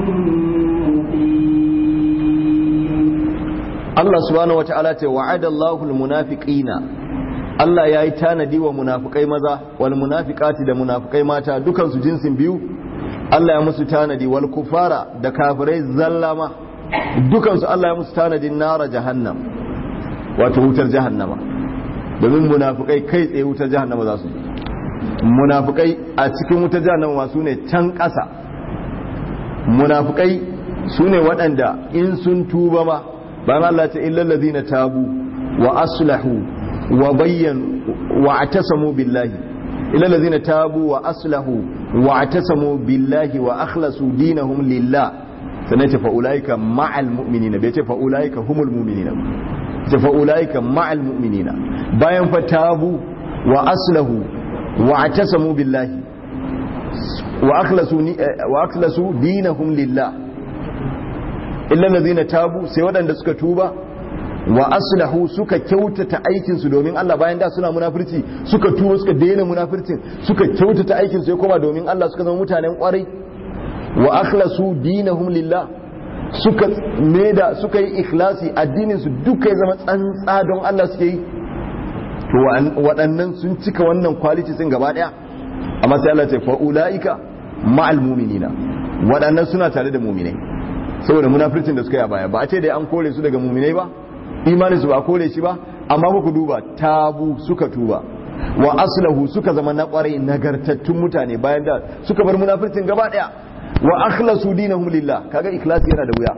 Allah subhanahu wata'ala ce wa'ada Allahul munafiqina Allah yayi tanadi wa munafikai maza wal munafiqati da munafikai mata dukan su jinsin biyu Allah ya musu tanadi wal kufara da kafirai zallama dukan su Allah ya musu tanadin nara jahannam wato wutar jahannama domin munafikai kai tsaye wutar jahannama za su munafikai a cikin wutar jahannama su ne can ƙasa munafikai su ne waɗanda in sun tuba ma bayan Allah ta illal ladina tabu wa aslahu wa bayyan wa atasamu billahi illal ladina tabu wa aslahu wa atasamu billahi wa akhlasu dinahum lillah sannan ce fa ulaika ma'al mu'minina bai ce fa ulaika humul mu'minina ce fa ulaika ma'al mu'minina bayan fa tabu wa aslahu wa atasamu billahi wa akhlasu wa akhlasu dinahum lillah illa allazina tabu sai waɗanda suka tuba wa aslahu suka kyautata aikin su domin Allah bayan da suna munafurci suka tuwo suka daina munafurcin suka kyautata aikin su ya koma domin Allah suka zama mutanen kwarai wa akhlasu dinahum lillah suka meda suka yi ikhlasi addinin su duka ya zama tsantsa don Allah suke yi to waɗannan sun cika wannan quality sun gaba daya amma sai Allah ce fa ulaika ma'al mu'minina waɗannan suna tare da mu'minai saboda munafircin da suka yi a baya ba a ce dai an kore su daga mu'minai ba imanin su ba kore shi ba amma muku duba tabu suka tuba wa aslahu suka zama na kwarai nagartattun mutane bayan da suka bar munafircin gaba daya wa akhlasu dinahum lillah kaga ikhlasi yana da wuya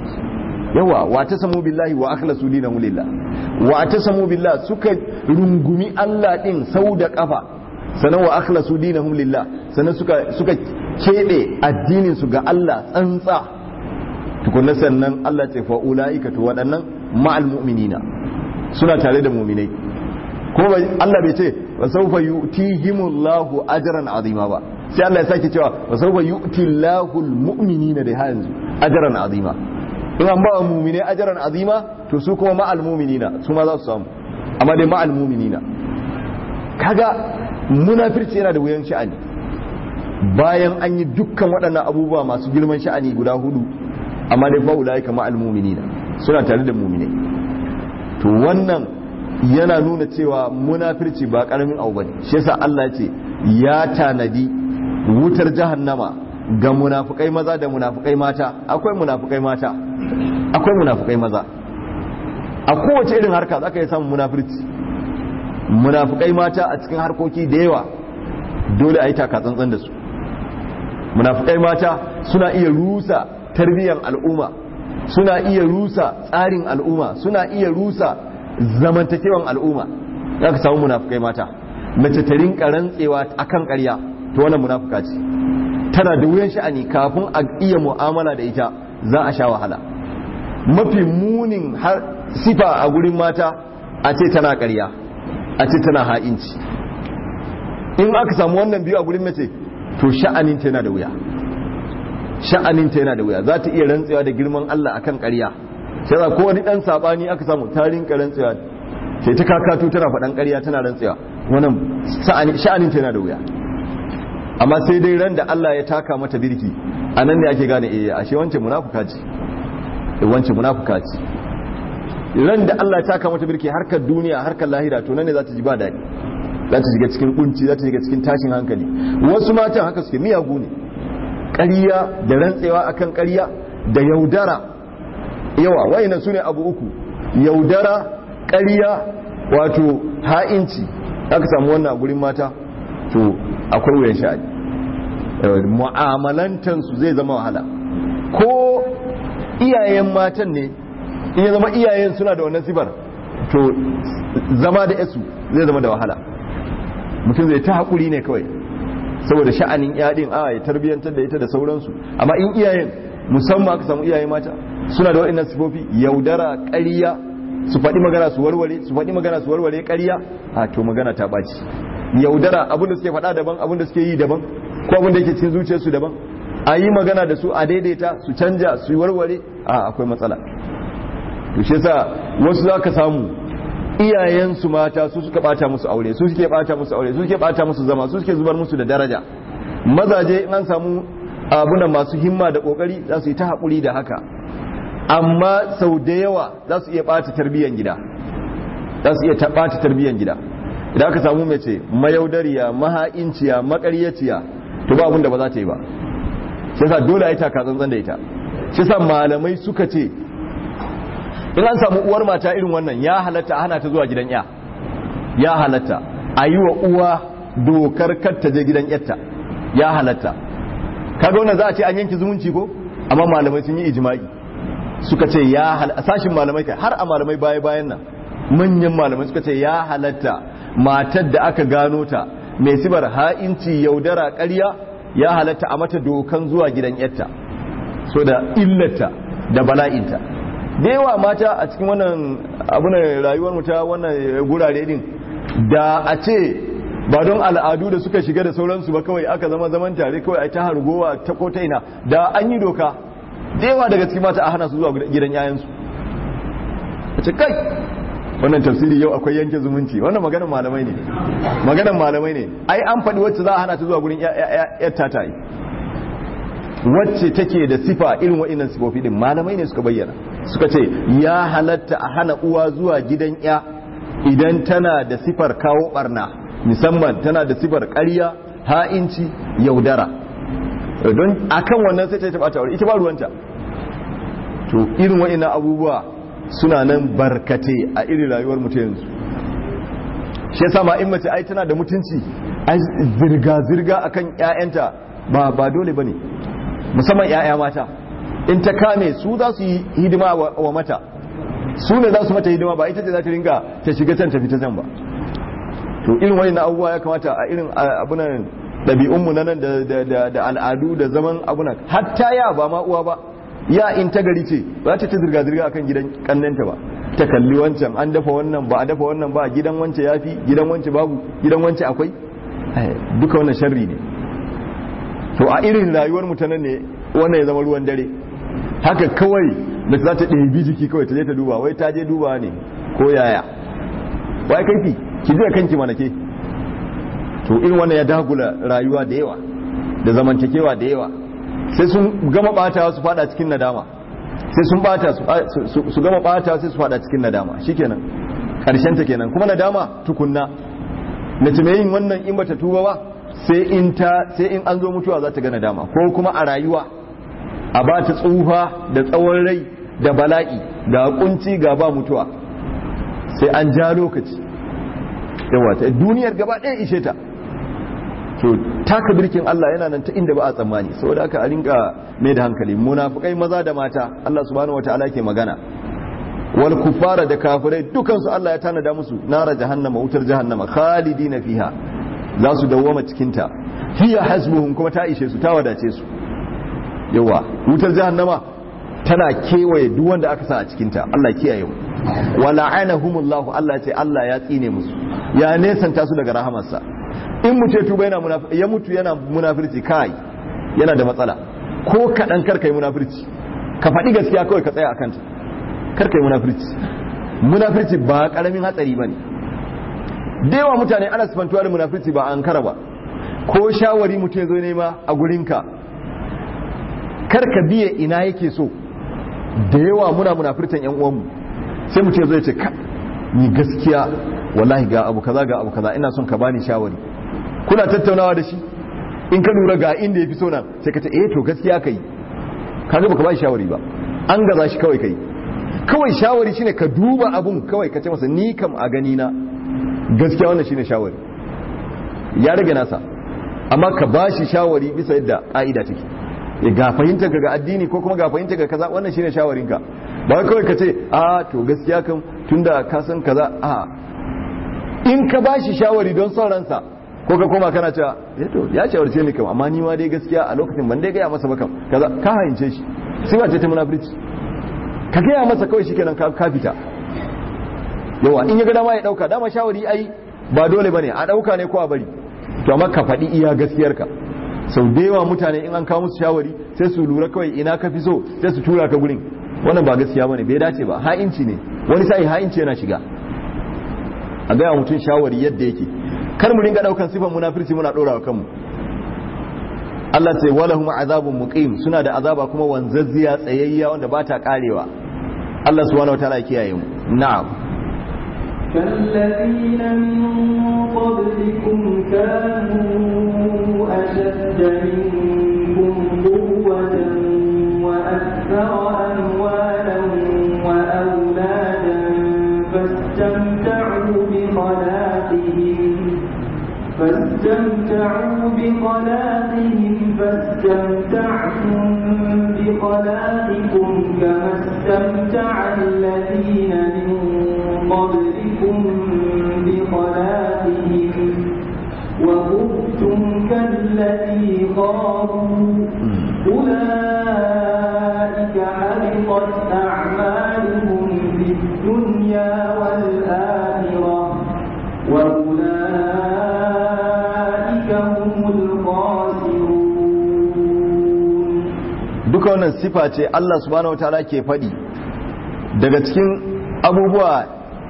yawa wa tasamu billahi wa akhlasu dinahum lillah wa tasamu billah suka rungumi Allah din sau da kafa sanan wa akhlasu dinahum lillah sanan suka suka kebe addinin su ga Allah tsantsa tukunna sannan Allah ce fa ulaika to waɗannan ma'al mu'minina suna tare da mu'minai ko Allah bai ce wa sawfa yu'tihimullahu ajran azima ba sai Allah ya sake cewa wa sawfa yu'tillahu almu'minina da yanzu ajran azima in an ba wa mu'mine ajran azima to su kuma ma'al mu'minina su ma za su samu amma dai ma'al mu'minina kaga munafirci yana da wuyan sha'ani bayan an yi dukkan waɗannan abubuwa masu girman sha'ani guda hudu amma dai fa ulaika ma'al mu'minina suna tare da mu'minai to wannan yana nuna cewa munafirci ba karamin abu bane shi yasa Allah ya ce ya tanadi wutar jahannama ga munafukai maza da munafukai mata akwai munafukai mata akwai munafukai maza a kowace irin harka zaka yi samun munafirci munafukai mata a cikin harkoki da yawa dole a yi taka tsantsan da su munafukai mata suna iya rusa tarbiyyar al'umma suna iya rusa tsarin al'umma suna iya rusa zamantakewan al'umma za ka samu munafukai mata mace ta rinka rantsewa akan ƙarya to wannan munafuka ce tana da wuyan sha'ani kafin a iya mu'amala da ita za a sha wahala mafi munin har sifa a gurin mata a ce tana ƙarya a ce tana ha'inci in aka samu wannan biyu a gurin mace to sha'anin ta yana da wuya sha'anin ta yana da wuya za ta iya rantsewa da girman Allah akan ƙarya sai za ko wani dan sabani aka samu tarin rantsewa sai ta kakatu tana faɗan ƙarya tana rantsewa wannan sha'anin ta yana da wuya amma sai dai ran da Allah ya taka mata birki a nan ne ake gane eh ashe wance munafuka ce wance munafuka ce ran da Allah ya taka mata birki harkar duniya harkar lahira to nan ne za ta ji ba daɗi za ta shiga cikin kunci za ta shiga cikin tashin hankali wasu matan haka suke miyagu ne ƙarya da rantsewa akan ƙarya da yaudara yawa wayannan sune abu uku yaudara ƙarya wato ha'inci aka samu wannan a gurin mata to akwai wuyan sha'ani mu'amalantansu zai zama wahala ko iyayen matan ne in ya zama iyayen suna da wannan sifar to zama da yasu zai zama da wahala mutum zai ta haƙuri ne kawai saboda sha'anin yaɗin a ya tarbiyyantar da ita da sauransu amma in iyayen musamman aka samu iyaye mata suna da waɗannan sifofi yaudara ƙarya su faɗi magana su warware su faɗi magana su warware ƙarya a to magana ta ɓaci yaudara abin da suke faɗa daban abin da suke yi daban ko abin da yake cikin zuciyarsu daban a yi magana da su a daidaita su canja su warware a akwai matsala to shi yasa wasu za ka samu iyayensu mata su suka bata musu aure su suke bata musu aure su suke bata musu zama su suke zubar musu da daraja mazaje in an samu abunan masu himma da kokari za su yi ta haƙuri da haka amma sau da yawa za su iya bata tarbiyyar gida za su iya bata tarbiyyar gida idan aka samu mace mayaudariya maha'inciya makaryaciya to ba abin da ba za ta yi ba shi yasa dole a yi taka tsantsan da ita shi yasa malamai suka ce in an samu uwar mata irin wannan ya halatta hana ta zuwa gidan ya ya halatta a yi wa uwa dokar kar ta je gidan yarta ya halatta kaga wannan za a ce an yanki zumunci ko amma malamai sun yi ijma'i suka ce ya halatta sashin malamai kai har a malamai baya bayan nan manyan malamai suka ce ya halatta matar da aka gano ta mai sibar ha'inci yaudara ƙarya ya halatta a mata dokan zuwa gidan yarta so da illata da bala'inta da yawa mata a cikin wannan abunan rayuwar mu ta wannan gurare din da a ce ba don al'adu da suka shiga da sauransu ba kawai aka zama zaman tare kawai a ta hargowa ta ko ta ina da an yi doka da yawa daga cikin mata a hana su zuwa gidan yayansu a ce kai wannan tafsiri yau akwai yanke zumunci wannan maganar malamai ne maganar malamai ne ai an faɗi wacce za a hana ta zuwa gurin yar tata yi wacce take da sifa irin wa'innan sifofi din malamai ne suka bayyana suka ce ya halatta a hana uwa zuwa gidan ya idan tana da sifar kawo barna musamman tana da sifar ƙarya ha'inci yaudara don akan wannan sai ta taɓa ta ita ba ruwanta to irin wa'innan abubuwa suna nan barkate a irin rayuwar mutum yanzu shi yasa ma in mace ai tana da mutunci ai zirga zirga akan ƴaƴanta ba ba dole bane musamman ƴaƴa mata in ta kame su za su yi hidima wa mata su ne za su mata hidima ba ita ce za ta ringa ta shiga can ta fita can ba to irin wani abubuwa ya kamata a irin abunan ɗabi'unmu na nan da al'adu da zaman abunan hatta ya ba ma uwa ba ya in ta gari ce ba ta ta zirga-zirga akan gidan kannanta ba ta kalli wancan an dafa wannan ba a dafa wannan ba gidan wance ya fi gidan wance babu gidan wance akwai duka wannan sharri ne to a irin rayuwar mutanen ne wannan ya zama ruwan dare haka kawai da za ta ɗebi jiki kawai ta je ta duba wai ta je duba ne ko yaya wai kaifi ki je kanki mana ke to irin wannan ya dagula rayuwa da yawa da zamantakewa da yawa sai sun gama bata su fada cikin nadama sai sun bata su gama bata sai su fada cikin nadama shikenan karshen ta kenan kuma nadama tukunna mace mai yin wannan in bata tuba ba sai in ta sai in an zo mutuwa za ta ga nadama ko kuma a rayuwa a ba ta tsufa da tsawon rai da bala'i ga kunci ga ba mutuwa sai an ja lokaci yawa ta duniyar gaba ɗaya ishe ta to taka birkin Allah yana nan ta inda ba a tsammani saboda haka a rinka mai da hankali munafikai maza da mata Allah subhanahu wataala ke magana wal kufara da kafirai dukan su Allah ya tanada musu nara jahannama wutar jahannama khalidina fiha za su dawwama cikin ta hiya hasbuhum kuma ta ishe su ta wadace su yawa wutar jahannama tana kewaye duk wanda aka sa a cikin ta Allah kiyaye mu wa la'anahumullahu Allah ce Allah ya tsine musu ya nesanta su daga rahamarsa in mutu ya tuba yana ya mutu yana munafirci kai yana da matsala ko kaɗan kar kai munafirci ka faɗi gaskiya kawai ka tsaya a kanta kar kai munafirci munafirci ba ƙaramin hatsari ba ne da yawa mutane ana sifantuwa da munafirci ba an kara ba ko shawari mutu ya zo nema a gurinka kar ka biye ina yake so da yawa muna munafirtan yan uwanmu sai mutu ya zo ya ce ni gaskiya wallahi ga abu kaza ga abu kaza ina son ka bani shawari kuna tattaunawa da shi in ka lura ga inda ya fi so nan sai ka ce eh to gaskiya kai ka ga baka ba shawari ba an gaza shi kawai kai kawai shawari shine ka duba abun kawai ka ce masa ni kam a gani na gaskiya wannan shine shawari ya rage nasa amma ka ba shi shawari bisa yadda ka'ida take ya ga fahimta ga addini ko kuma ga fahimta ga kaza wannan shine shawarinka ba kawai ka ce a to gaskiya kam tunda ka san kaza a in ka ba shi shawari don son ransa ko ka koma kana cewa ya to ya shawarce ni kam amma ni ma dai gaskiya a lokacin ban dai gaya masa ba kam kaza ka hayince shi sai ba ce ta munafurci ka gaya masa kawai shikenan ka ka fita yawa in ya ga dama ya dauka dama shawari ai ba dole bane a dauka ne ko a bari to amma ka faɗi iya gaskiyarka sau da yawa mutane in an kawo musu shawari sai su lura kawai ina ka fi so sai su tura ka gurin wannan ba gaskiya bane bai dace ba ha'inci ne wani sai ha'inci yana shiga a gaya mutum shawari yadda yake kar mu ringa daukan sifan munafirci muna dora wa kanmu Allah ce walahum azabun muqim suna da azaba kuma wanzazziya tsayayya wanda ba ta karewa Allah subhanahu wataala ya kiyaye mu na'am كالذين من قبلكم كانوا أشد منكم قوة وأكثر أموالا وأولادا فاستمتعوا بخلاقهم فاستمتعوا بخلاقهم فاستمتعتم بخلاقكم كما استمتع الذين من قبلكم بخلاقهم وخذتم كالذي خاضوا أولئك حبطت أعمالهم في الدنيا والآخرة وأولئك هم الخاسرون duka wannan sifa ce Allah subhanahu wataala ke faɗi daga cikin abubuwa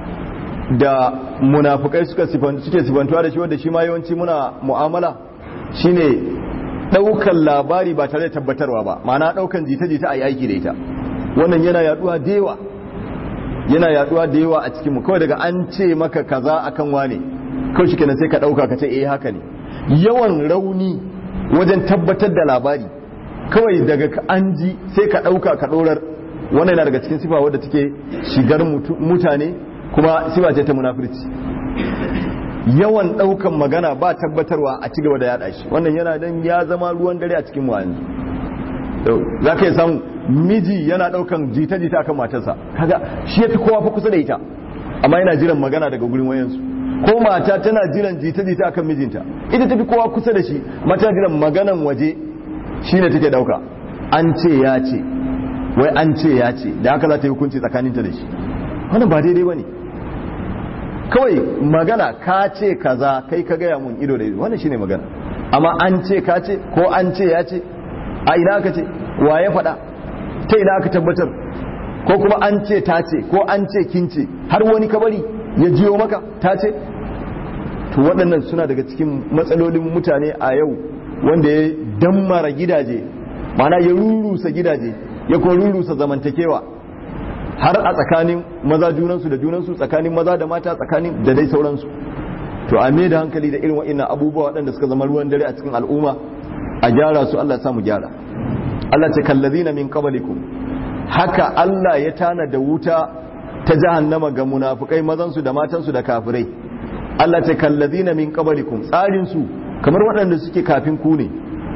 da munafukai suka suke sifantuwa da shi wanda shi ma yawanci muna mu'amala shine daukan labari ba tare da tabbatarwa ba ma'ana daukan jita-jita a yi aiki da ita wannan yana yaduwa da yawa yana yaduwa da yawa a cikinmu kawai daga an ce maka kaza akan wane kawai shi kenan sai ka dauka ka ce eh haka ne yawan rauni wajen tabbatar da labari kawai daga an ji sai ka dauka ka dorar wannan yana daga cikin sifa wadda take shigar mutane kuma sifa ce ta munafurci yawan daukan magana ba tabbatarwa a cigaba da yada shi wannan yana dan ya zama ruwan dare a cikin mu yanzu za ka yi samu miji yana daukan jita-jita akan matarsa kaga shi ya fi kowa fa kusa da ita amma yana jiran magana daga gurin wayansu ko mata tana jiran jita-jita akan mijinta ita tafi kowa kusa da shi mata jiran maganan waje shine take dauka an ce ya ce wai an ce ya ce da haka za ta yi hukunci tsakaninta da shi wannan ba daidai ba ne kawai magana ka ce kaza kai ka gaya mun ido da ido wannan shine magana amma an ce ka ce ko an ce ya ce a ina aka ce wa ya faɗa ta ina aka tabbatar ko kuma an ce ta ce ko an ce kin ce har wani kabari ya jiyo maka ta ce to waɗannan suna daga cikin matsalolin mutane a yau wanda ya dammara gidaje mana ya rurusa gidaje ya kuma rurusa zamantakewa har a tsakanin maza junansu da junansu tsakanin maza da mata tsakanin da dai sauransu to a me da hankali da irin wa'annan abubuwa waɗanda suka zama ruwan dare a cikin al'umma a gyara su Allah ya samu gyara Allah ce kallazina min qablikum haka Allah ya tana da wuta ta jahannama ga munafukai mazansu da matansu da kafirai Allah ce kallazina min qablikum tsarin su kamar waɗanda suke kafin ku ne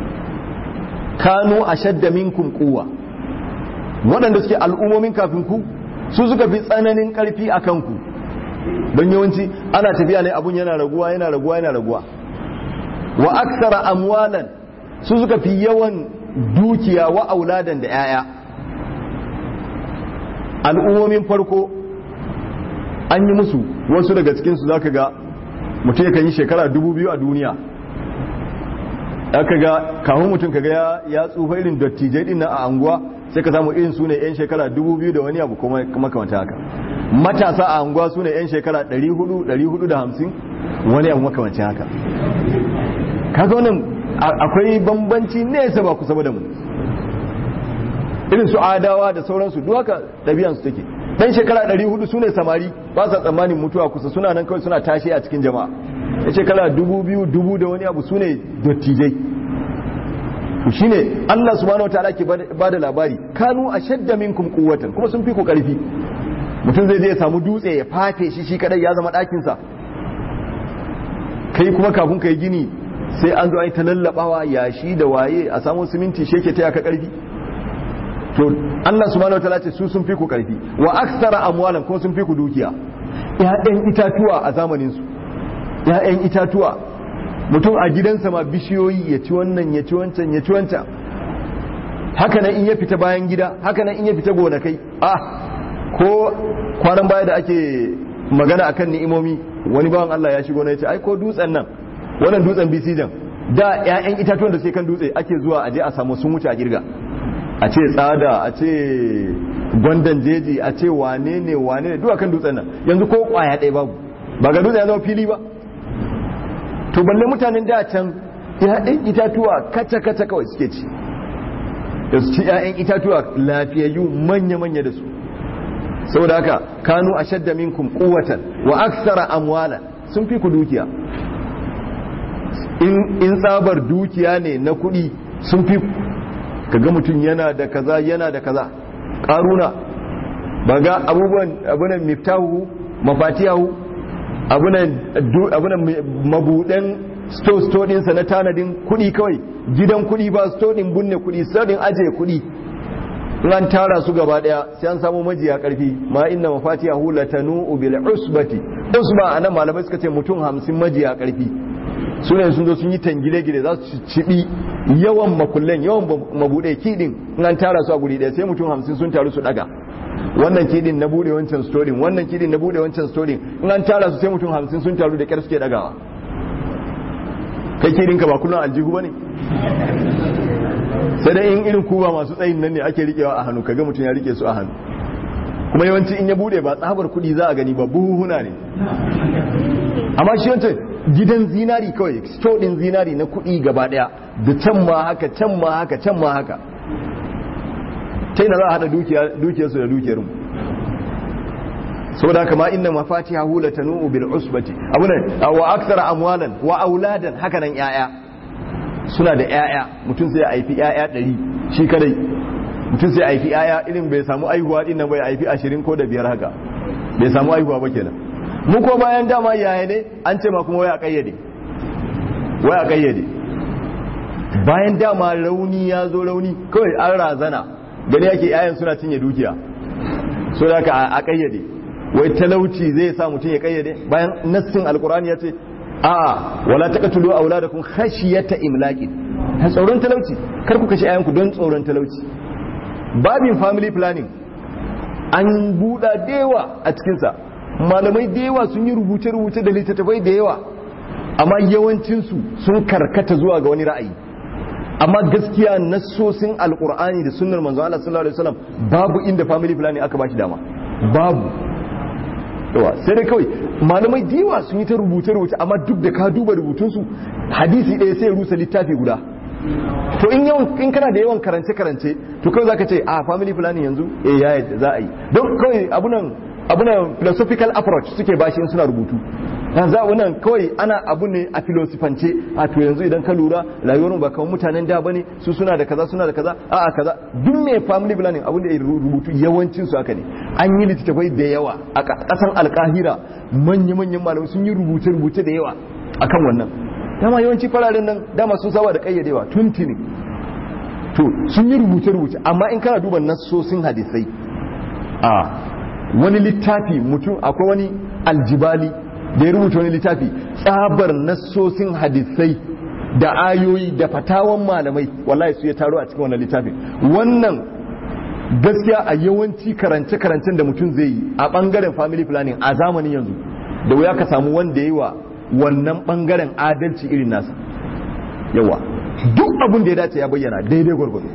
kanu ashadda minkum quwwa waɗanda suke al'ummomin kafin ku su suka fi tsananin ƙarfi a kanku don yawanci ana tafiya ne abun yana raguwa yana raguwa yana raguwa wa aksara amwalan su suka fi yawan dukiya wa auladan da 'ya'ya al'ummomin farko an yi musu wasu daga cikinsu za ka ga mutum ya yi shekara dubu biyu a duniya aka ga kawun mutum ka ga ya tsufa irin dattijai din nan a anguwa sai ka samu irin su ne 'yan shekara dubu biyu da wani abu kuma makamata haka matasa a anguwa su ne 'yan shekara 400-450 wani abu makamacin haka kaga wannan akwai bambanci nesa ba kusa da mu irin su adawa da sauransu duk haka ɗabi'ansu take dan shekara 400 su ne samari ba sa tsammanin mutuwa kusa suna nan kawai suna tashi a cikin jama'a ya shekara 2000 dubu da wani abu su ne dattijai shi ne Allah subhanahu wataala ke ba da labari kanu a shadda minkum quwwatan kuma sun fi ku karfi mutum zai je ya samu dutse ya fafe shi shi kadai ya zama ɗakinsa kai kuma kafin ka yi gini sai an zo an yi ta lallabawa yashi da waye a samu siminti shi yake taya ka karfi to Allah subhanahu wataala ce su sun fi ku karfi wa aksara amwalan kuma sun fi ku dukiya ƴaƴan itatuwa a zamanin su ƴaƴan itatuwa mutum a gidansa ma bishiyoyi ya ci wannan ya ci wancan ya ci wancan haka nan in ya fita bayan gida haka nan in ya fita gonakai ah ko kwanan baya da ake magana akan ni'imomi wani bawan Allah ya shigo na ya ce ai ko dutsen nan wannan dutsen bisijan da ƴaƴan itatuwan da suke kan dutse ake zuwa aje a samu sun wuce a girga a ce tsada a ce gwandan jeji a ce wane ne wane ne duwa kan dutsen nan yanzu ko kwaya ɗaya babu ba ga dutsen ya zama fili ba to balle mutanen da can ya'yan itatuwa kaca kaca kawai suke ci da su ci ya'yan itatuwa lafiyayyu manya manya da su saboda haka kanu ashadda minkum quwwatan wa aksara amwala sun fi ku dukiya in tsabar dukiya ne na kuɗi sun fi kaga mutum yana da kaza yana da kaza karuna ba ga abubuwan abunan miftahu mafatiyahu abunan mabudan sto dinsa na tanadin kudi kawai gidan kudi ba sto din bunne kudi sadin aje kudi ran tara su gaba daya sai an samu majiya karfi ma inna mafatiyahu latanu bil usbati usba anan malamai suka ce mutum 50 majiya karfi sunan sun zo sun yi tangile gide za su cibi yawan makullen yawan mabuɗe kidin an tara su a guri ɗaya sai mutum hamsin sun taru su ɗaga wannan kidin na buɗe wancan storin wannan kidin na buɗe wancan storin in an tara su sai mutum hamsin sun taru da ƙyar suke ɗagawa kai kidin ka ba kullum aljihu ba ne sai dai in irin kuba masu tsayin nan ne ake riƙewa a hannu kaga mutum ya riƙe su a hannu kuma yawanci in ya bude ba tsabar kuɗi za a gani ba buhuna ne amma shi wancan gidan zinari kawai store din zinari na kuɗi gaba ɗaya da can ma haka can ma haka can ma haka ta na za a haɗa dukiyarsu da dukiyarmu saboda haka ma inna mafatiha hula tanu'u bil usbati abunan wa aktsara amwalan wa auladan haka nan yaya suna da yaya mutum sai ya haifi yaya 100 shi kadai mutum sai ya haifi yaya irin bai samu aihuwa din nan bai haifi 20 ko da biyar haka bai samu aihuwa ba kenan mu ko bayan dama yaya ne an ce ma kuma waya kayyade waya kayyade bayan dama rauni ya zo rauni kawai an razana gani yake yayan suna cinye dukiya so da a kayyade wai talauci zai sa mutum ya kayyade bayan nassin alkurani ya ce a'a wala taqtulu auladakum khashiyata imlaqin ha tsoron talauci kar ku kashe ayanku don tsoron talauci babin family planning an buɗa dewa a cikin sa malamai da yawa sun yi rubuce rubuce da littattafai da yawa amma yawancin su sun karkata zuwa ga wani ra'ayi amma gaskiya nassosin alkur'ani da sunnar manzo Allah sallallahu alaihi wasallam babu inda family planning aka bashi dama babu yawa sai dai kawai malamai diwa sun yi ta rubuce rubuce amma duk da ka duba rubutunsu hadisi ɗaya sai rusa littafi guda to in yawan in kana da yawan karance karance to kawai zaka ce a family planning yanzu eh ya yadda za a yi don kawai abunan abunan philosophical approach suke bashi in suna rubutu yanzu wannan kawai ana abu ne a filosofance a to yanzu idan ka lura rayuwar ba kawai mutanen da bane su suna da kaza suna da kaza a a kaza duk mai family planning abin da ya rubutu yawancin su haka ne an yi littattafai da yawa a kasan alkahira manya-manyan malamai sun yi rubuce-rubuce da yawa akan wannan dama yawanci fararen nan dama sun saba da kayyadewa tuntuni to sun yi rubuce-rubuce amma in kana duba nassosin hadisai a wani littafi mutum akwai wani aljibali da ya rubuta wani littafi tsabar nassosin hadisai da ayoyi da fatawan malamai wallahi su ya taro a cikin wannan littafin wannan gaskiya a yawanci karance-karancen da mutum zai yi a bangaren family planning a zamanin yanzu da wuya ka samu wanda ya yi wa wannan bangaren adalci irin nasa yawa duk abin da ya dace ya bayyana daidai gwargwado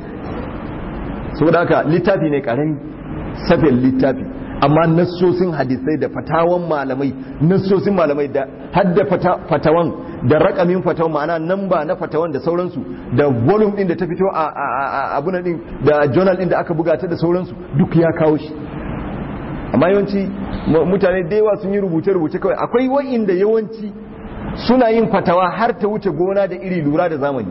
saboda haka littafi ne karami safin littafi amma nassosin hadisai da fatawan malamai nassosin malamai da hadda fatawan da rakamin fatawan ma'ana namba na fatawan da sauransu da volume din da ta fito a abuna din da journal din da aka buga ta da sauransu duk ya kawo shi amma yawanci mutane da yawa sun yi rubuce-rubuce kawai akwai wa'inda yawanci suna yin fatawa har ta wuce gona da iri lura da zamani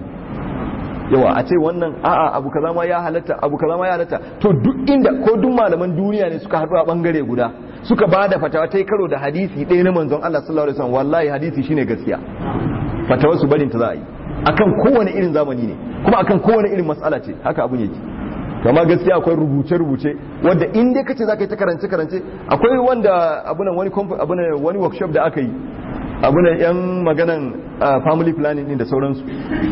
yawa a ce wannan a'a abu kaza ma ya halatta abu kaza ma ya halatta to duk inda ko duk malaman duniya ne suka haɗu a bangare guda suka ba da fatawa ta karo da hadisi ɗaya na manzon Allah sallallahu alaihi wasallam wallahi hadisi shine gaskiya fatawar su barin ta za a yi akan kowane irin zamani ne kuma akan kowane irin mas'ala ce haka abun yake kama gaskiya akwai rubuce-rubuce wanda in dai kace zaka yi ta karance-karance akwai wanda abunan wani abunan wani workshop da aka yi abunan yan maganan family planning din da sauransu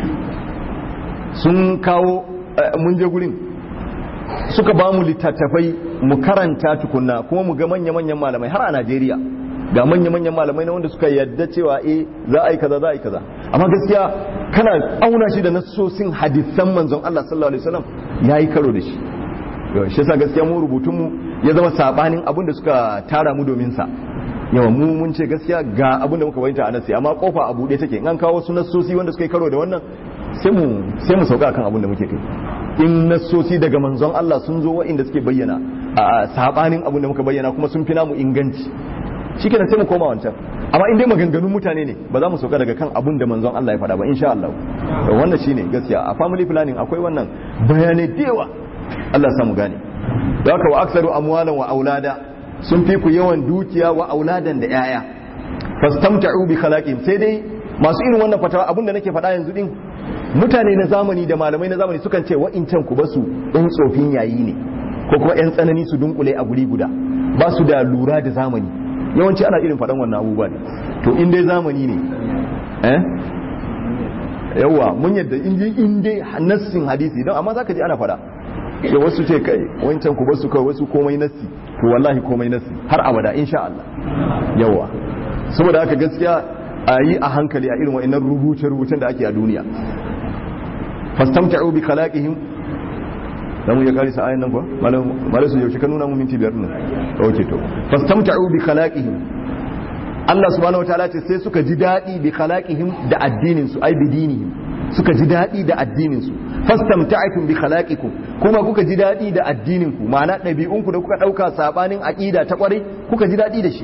sun kawo mun je gurin suka ba mu littattafai mu karanta tukunna kuma mu ga manya-manyan malamai har a Najeriya ga manya-manyan malamai na wanda suka yadda cewa eh za a yi kaza za a yi kaza amma gaskiya kana auna shi da nassosin hadisan manzon Allah sallallahu alaihi wasallam yayi karo da shi shi yasa gaskiya mu rubutun mu ya zama sabanin abin da suka tara mu domin sa yawa mu mun ce gaskiya ga abin da muka bayyana a nasi amma kofa a bude take in an kawo wasu nassosi wanda suka yi karo da wannan sai mu sai mu sauka kan abin da muke kai in nassosi daga manzon Allah sun zo wa'inda suke bayyana a sabanin abin da muka bayyana kuma sun fi namu inganci shi kenan sai mu koma wancan amma in dai maganganun mutane ne ba za mu sauka daga kan abun da manzon Allah ya faɗa ba insha Allah wannan shine gaskiya a family planning akwai wannan bayanai da yawa Allah samu gane da haka wa aksaru amwalan wa aulada sun fi ku yawan dukiya wa auladan da yaya fastamta'u bi khalaqin sai dai masu irin wannan fatawa abun da nake faɗa yanzu din mutane na zamani da malamai na zamani sukan ce wa'incan ku basu ɗan tsofin yayi ne ko kuma 'yan tsanani su dunkule a guri guda ba su da lura da zamani yawanci ana irin faɗan wannan abubuwa ne to in dai zamani ne eh yawa mun yadda in dai nassin hadisi don amma zaka ji ana faɗa da wasu ce kai wancan ku basu kai wasu komai nassi to wallahi komai nassi har abada insha Allah yawa saboda haka gaskiya a yi a hankali a irin wa'annan rubuce-rubucen da ake a duniya fastamta'u bi khalaqihim da mu ya karisa ayan nan kuwa malam su yaushe ka nuna mu minti biyar nan ok to fastamta'u bi khalaqihim Allah subhanahu wataala ce sai suka ji daɗi bi khalaqihim da addinin su ai bi dinihim suka ji daɗi da addinin su fastamta'tum bi khalaqikum kuma kuka ji daɗi da addinin ku ma'ana ɗabi'un ku da kuka ɗauka sabanin aqida ta kwarai kuka ji daɗi da shi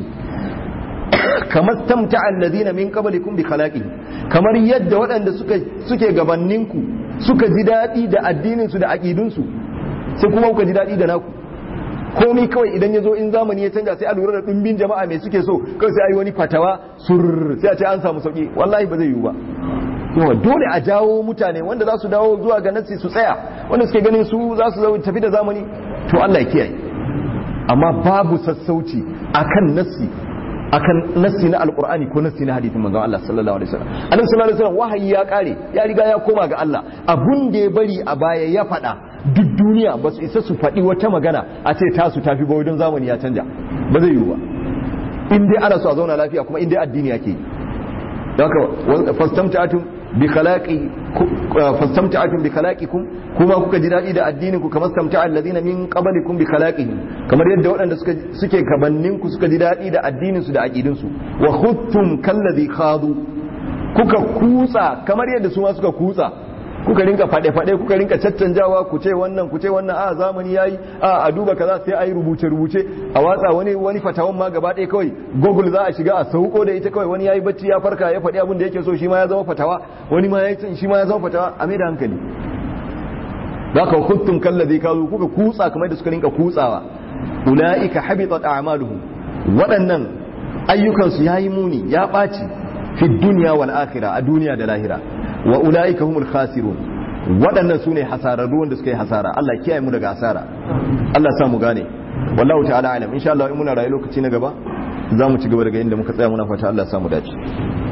kamar tamta'a alladhina min qablikum bi khalaqihim kamar yadda waɗanda suka suke gabanin ku suka ji daɗi da addinin su da aqidun su sai kuma kuka ji daɗi da naku komai kawai idan ya zo in zamani ya canja sai a lura da ɗumbin jama'a mai suke so kawai sai a yi wani fatawa sur sai a ce an samu sauki wallahi ba zai yiwu ba yawa dole a jawo mutane wanda za su dawo zuwa ga nassi su tsaya wanda suke ganin su za su tafi da zamani to Allah ya kiyaye amma babu sassauci akan nassi akan nassi na alqur'ani ko nassi na hadisin manzon Allah sallallahu alaihi wasallam annabi sallallahu alaihi wasallam wahayi ya kare ya riga ya koma ga Allah abun da ya bari a baya ya faɗa duk duniya ba su isa su faɗi wata magana a ce tasu tafi ba wajen zamani ya canja ba zai yiwu ba in dai ana so a zauna lafiya kuma in dai addini yake yi don haka fastamta'atum bi khalaqi fastamta'atum bi khalaqikum kuma kuka ji dadi da addinin ku kamar samta'a alladhina min qablikum bi khalaqihim kamar yadda waɗanda suka suke kabannin ku suka ji dadi da addinin su da aqidin su wa khuttum kalladhi khadu kuka kutsa kamar yadda su ma suka kutsa kuka rinka fade-fade kuka rinka caccanjawa ku ce wannan ku ce wannan a zamani yayi a a duba kaza sai ayi rubuce rubuce a watsa wani wani fatawan ma gaba ɗaya kawai google za a shiga a sauko da ita kawai wani yayi bacci ya farka ya faɗi abin da yake so shi ma ya zama fatawa wani ma yayi shi ma ya zama fatawa a mai da hankali zaka kuntum kallazi kazu kuka kutsa kamar da suka rinka kutsawa ulaika habitat a'maluhum waɗannan ayyukansu yayi muni ya ɓaci fi dunya wal akhirah a duniya da lahira wa ulaika humul khasirun waɗannan sune hasararru wanda suka yi hasara Allah kiyaye mu daga hasara Allah sa mu gane wallahu ta'ala alam insha Allah in muna rayu lokaci na gaba za mu ci gaba daga inda muka tsaya muna fata Allah sa mu dace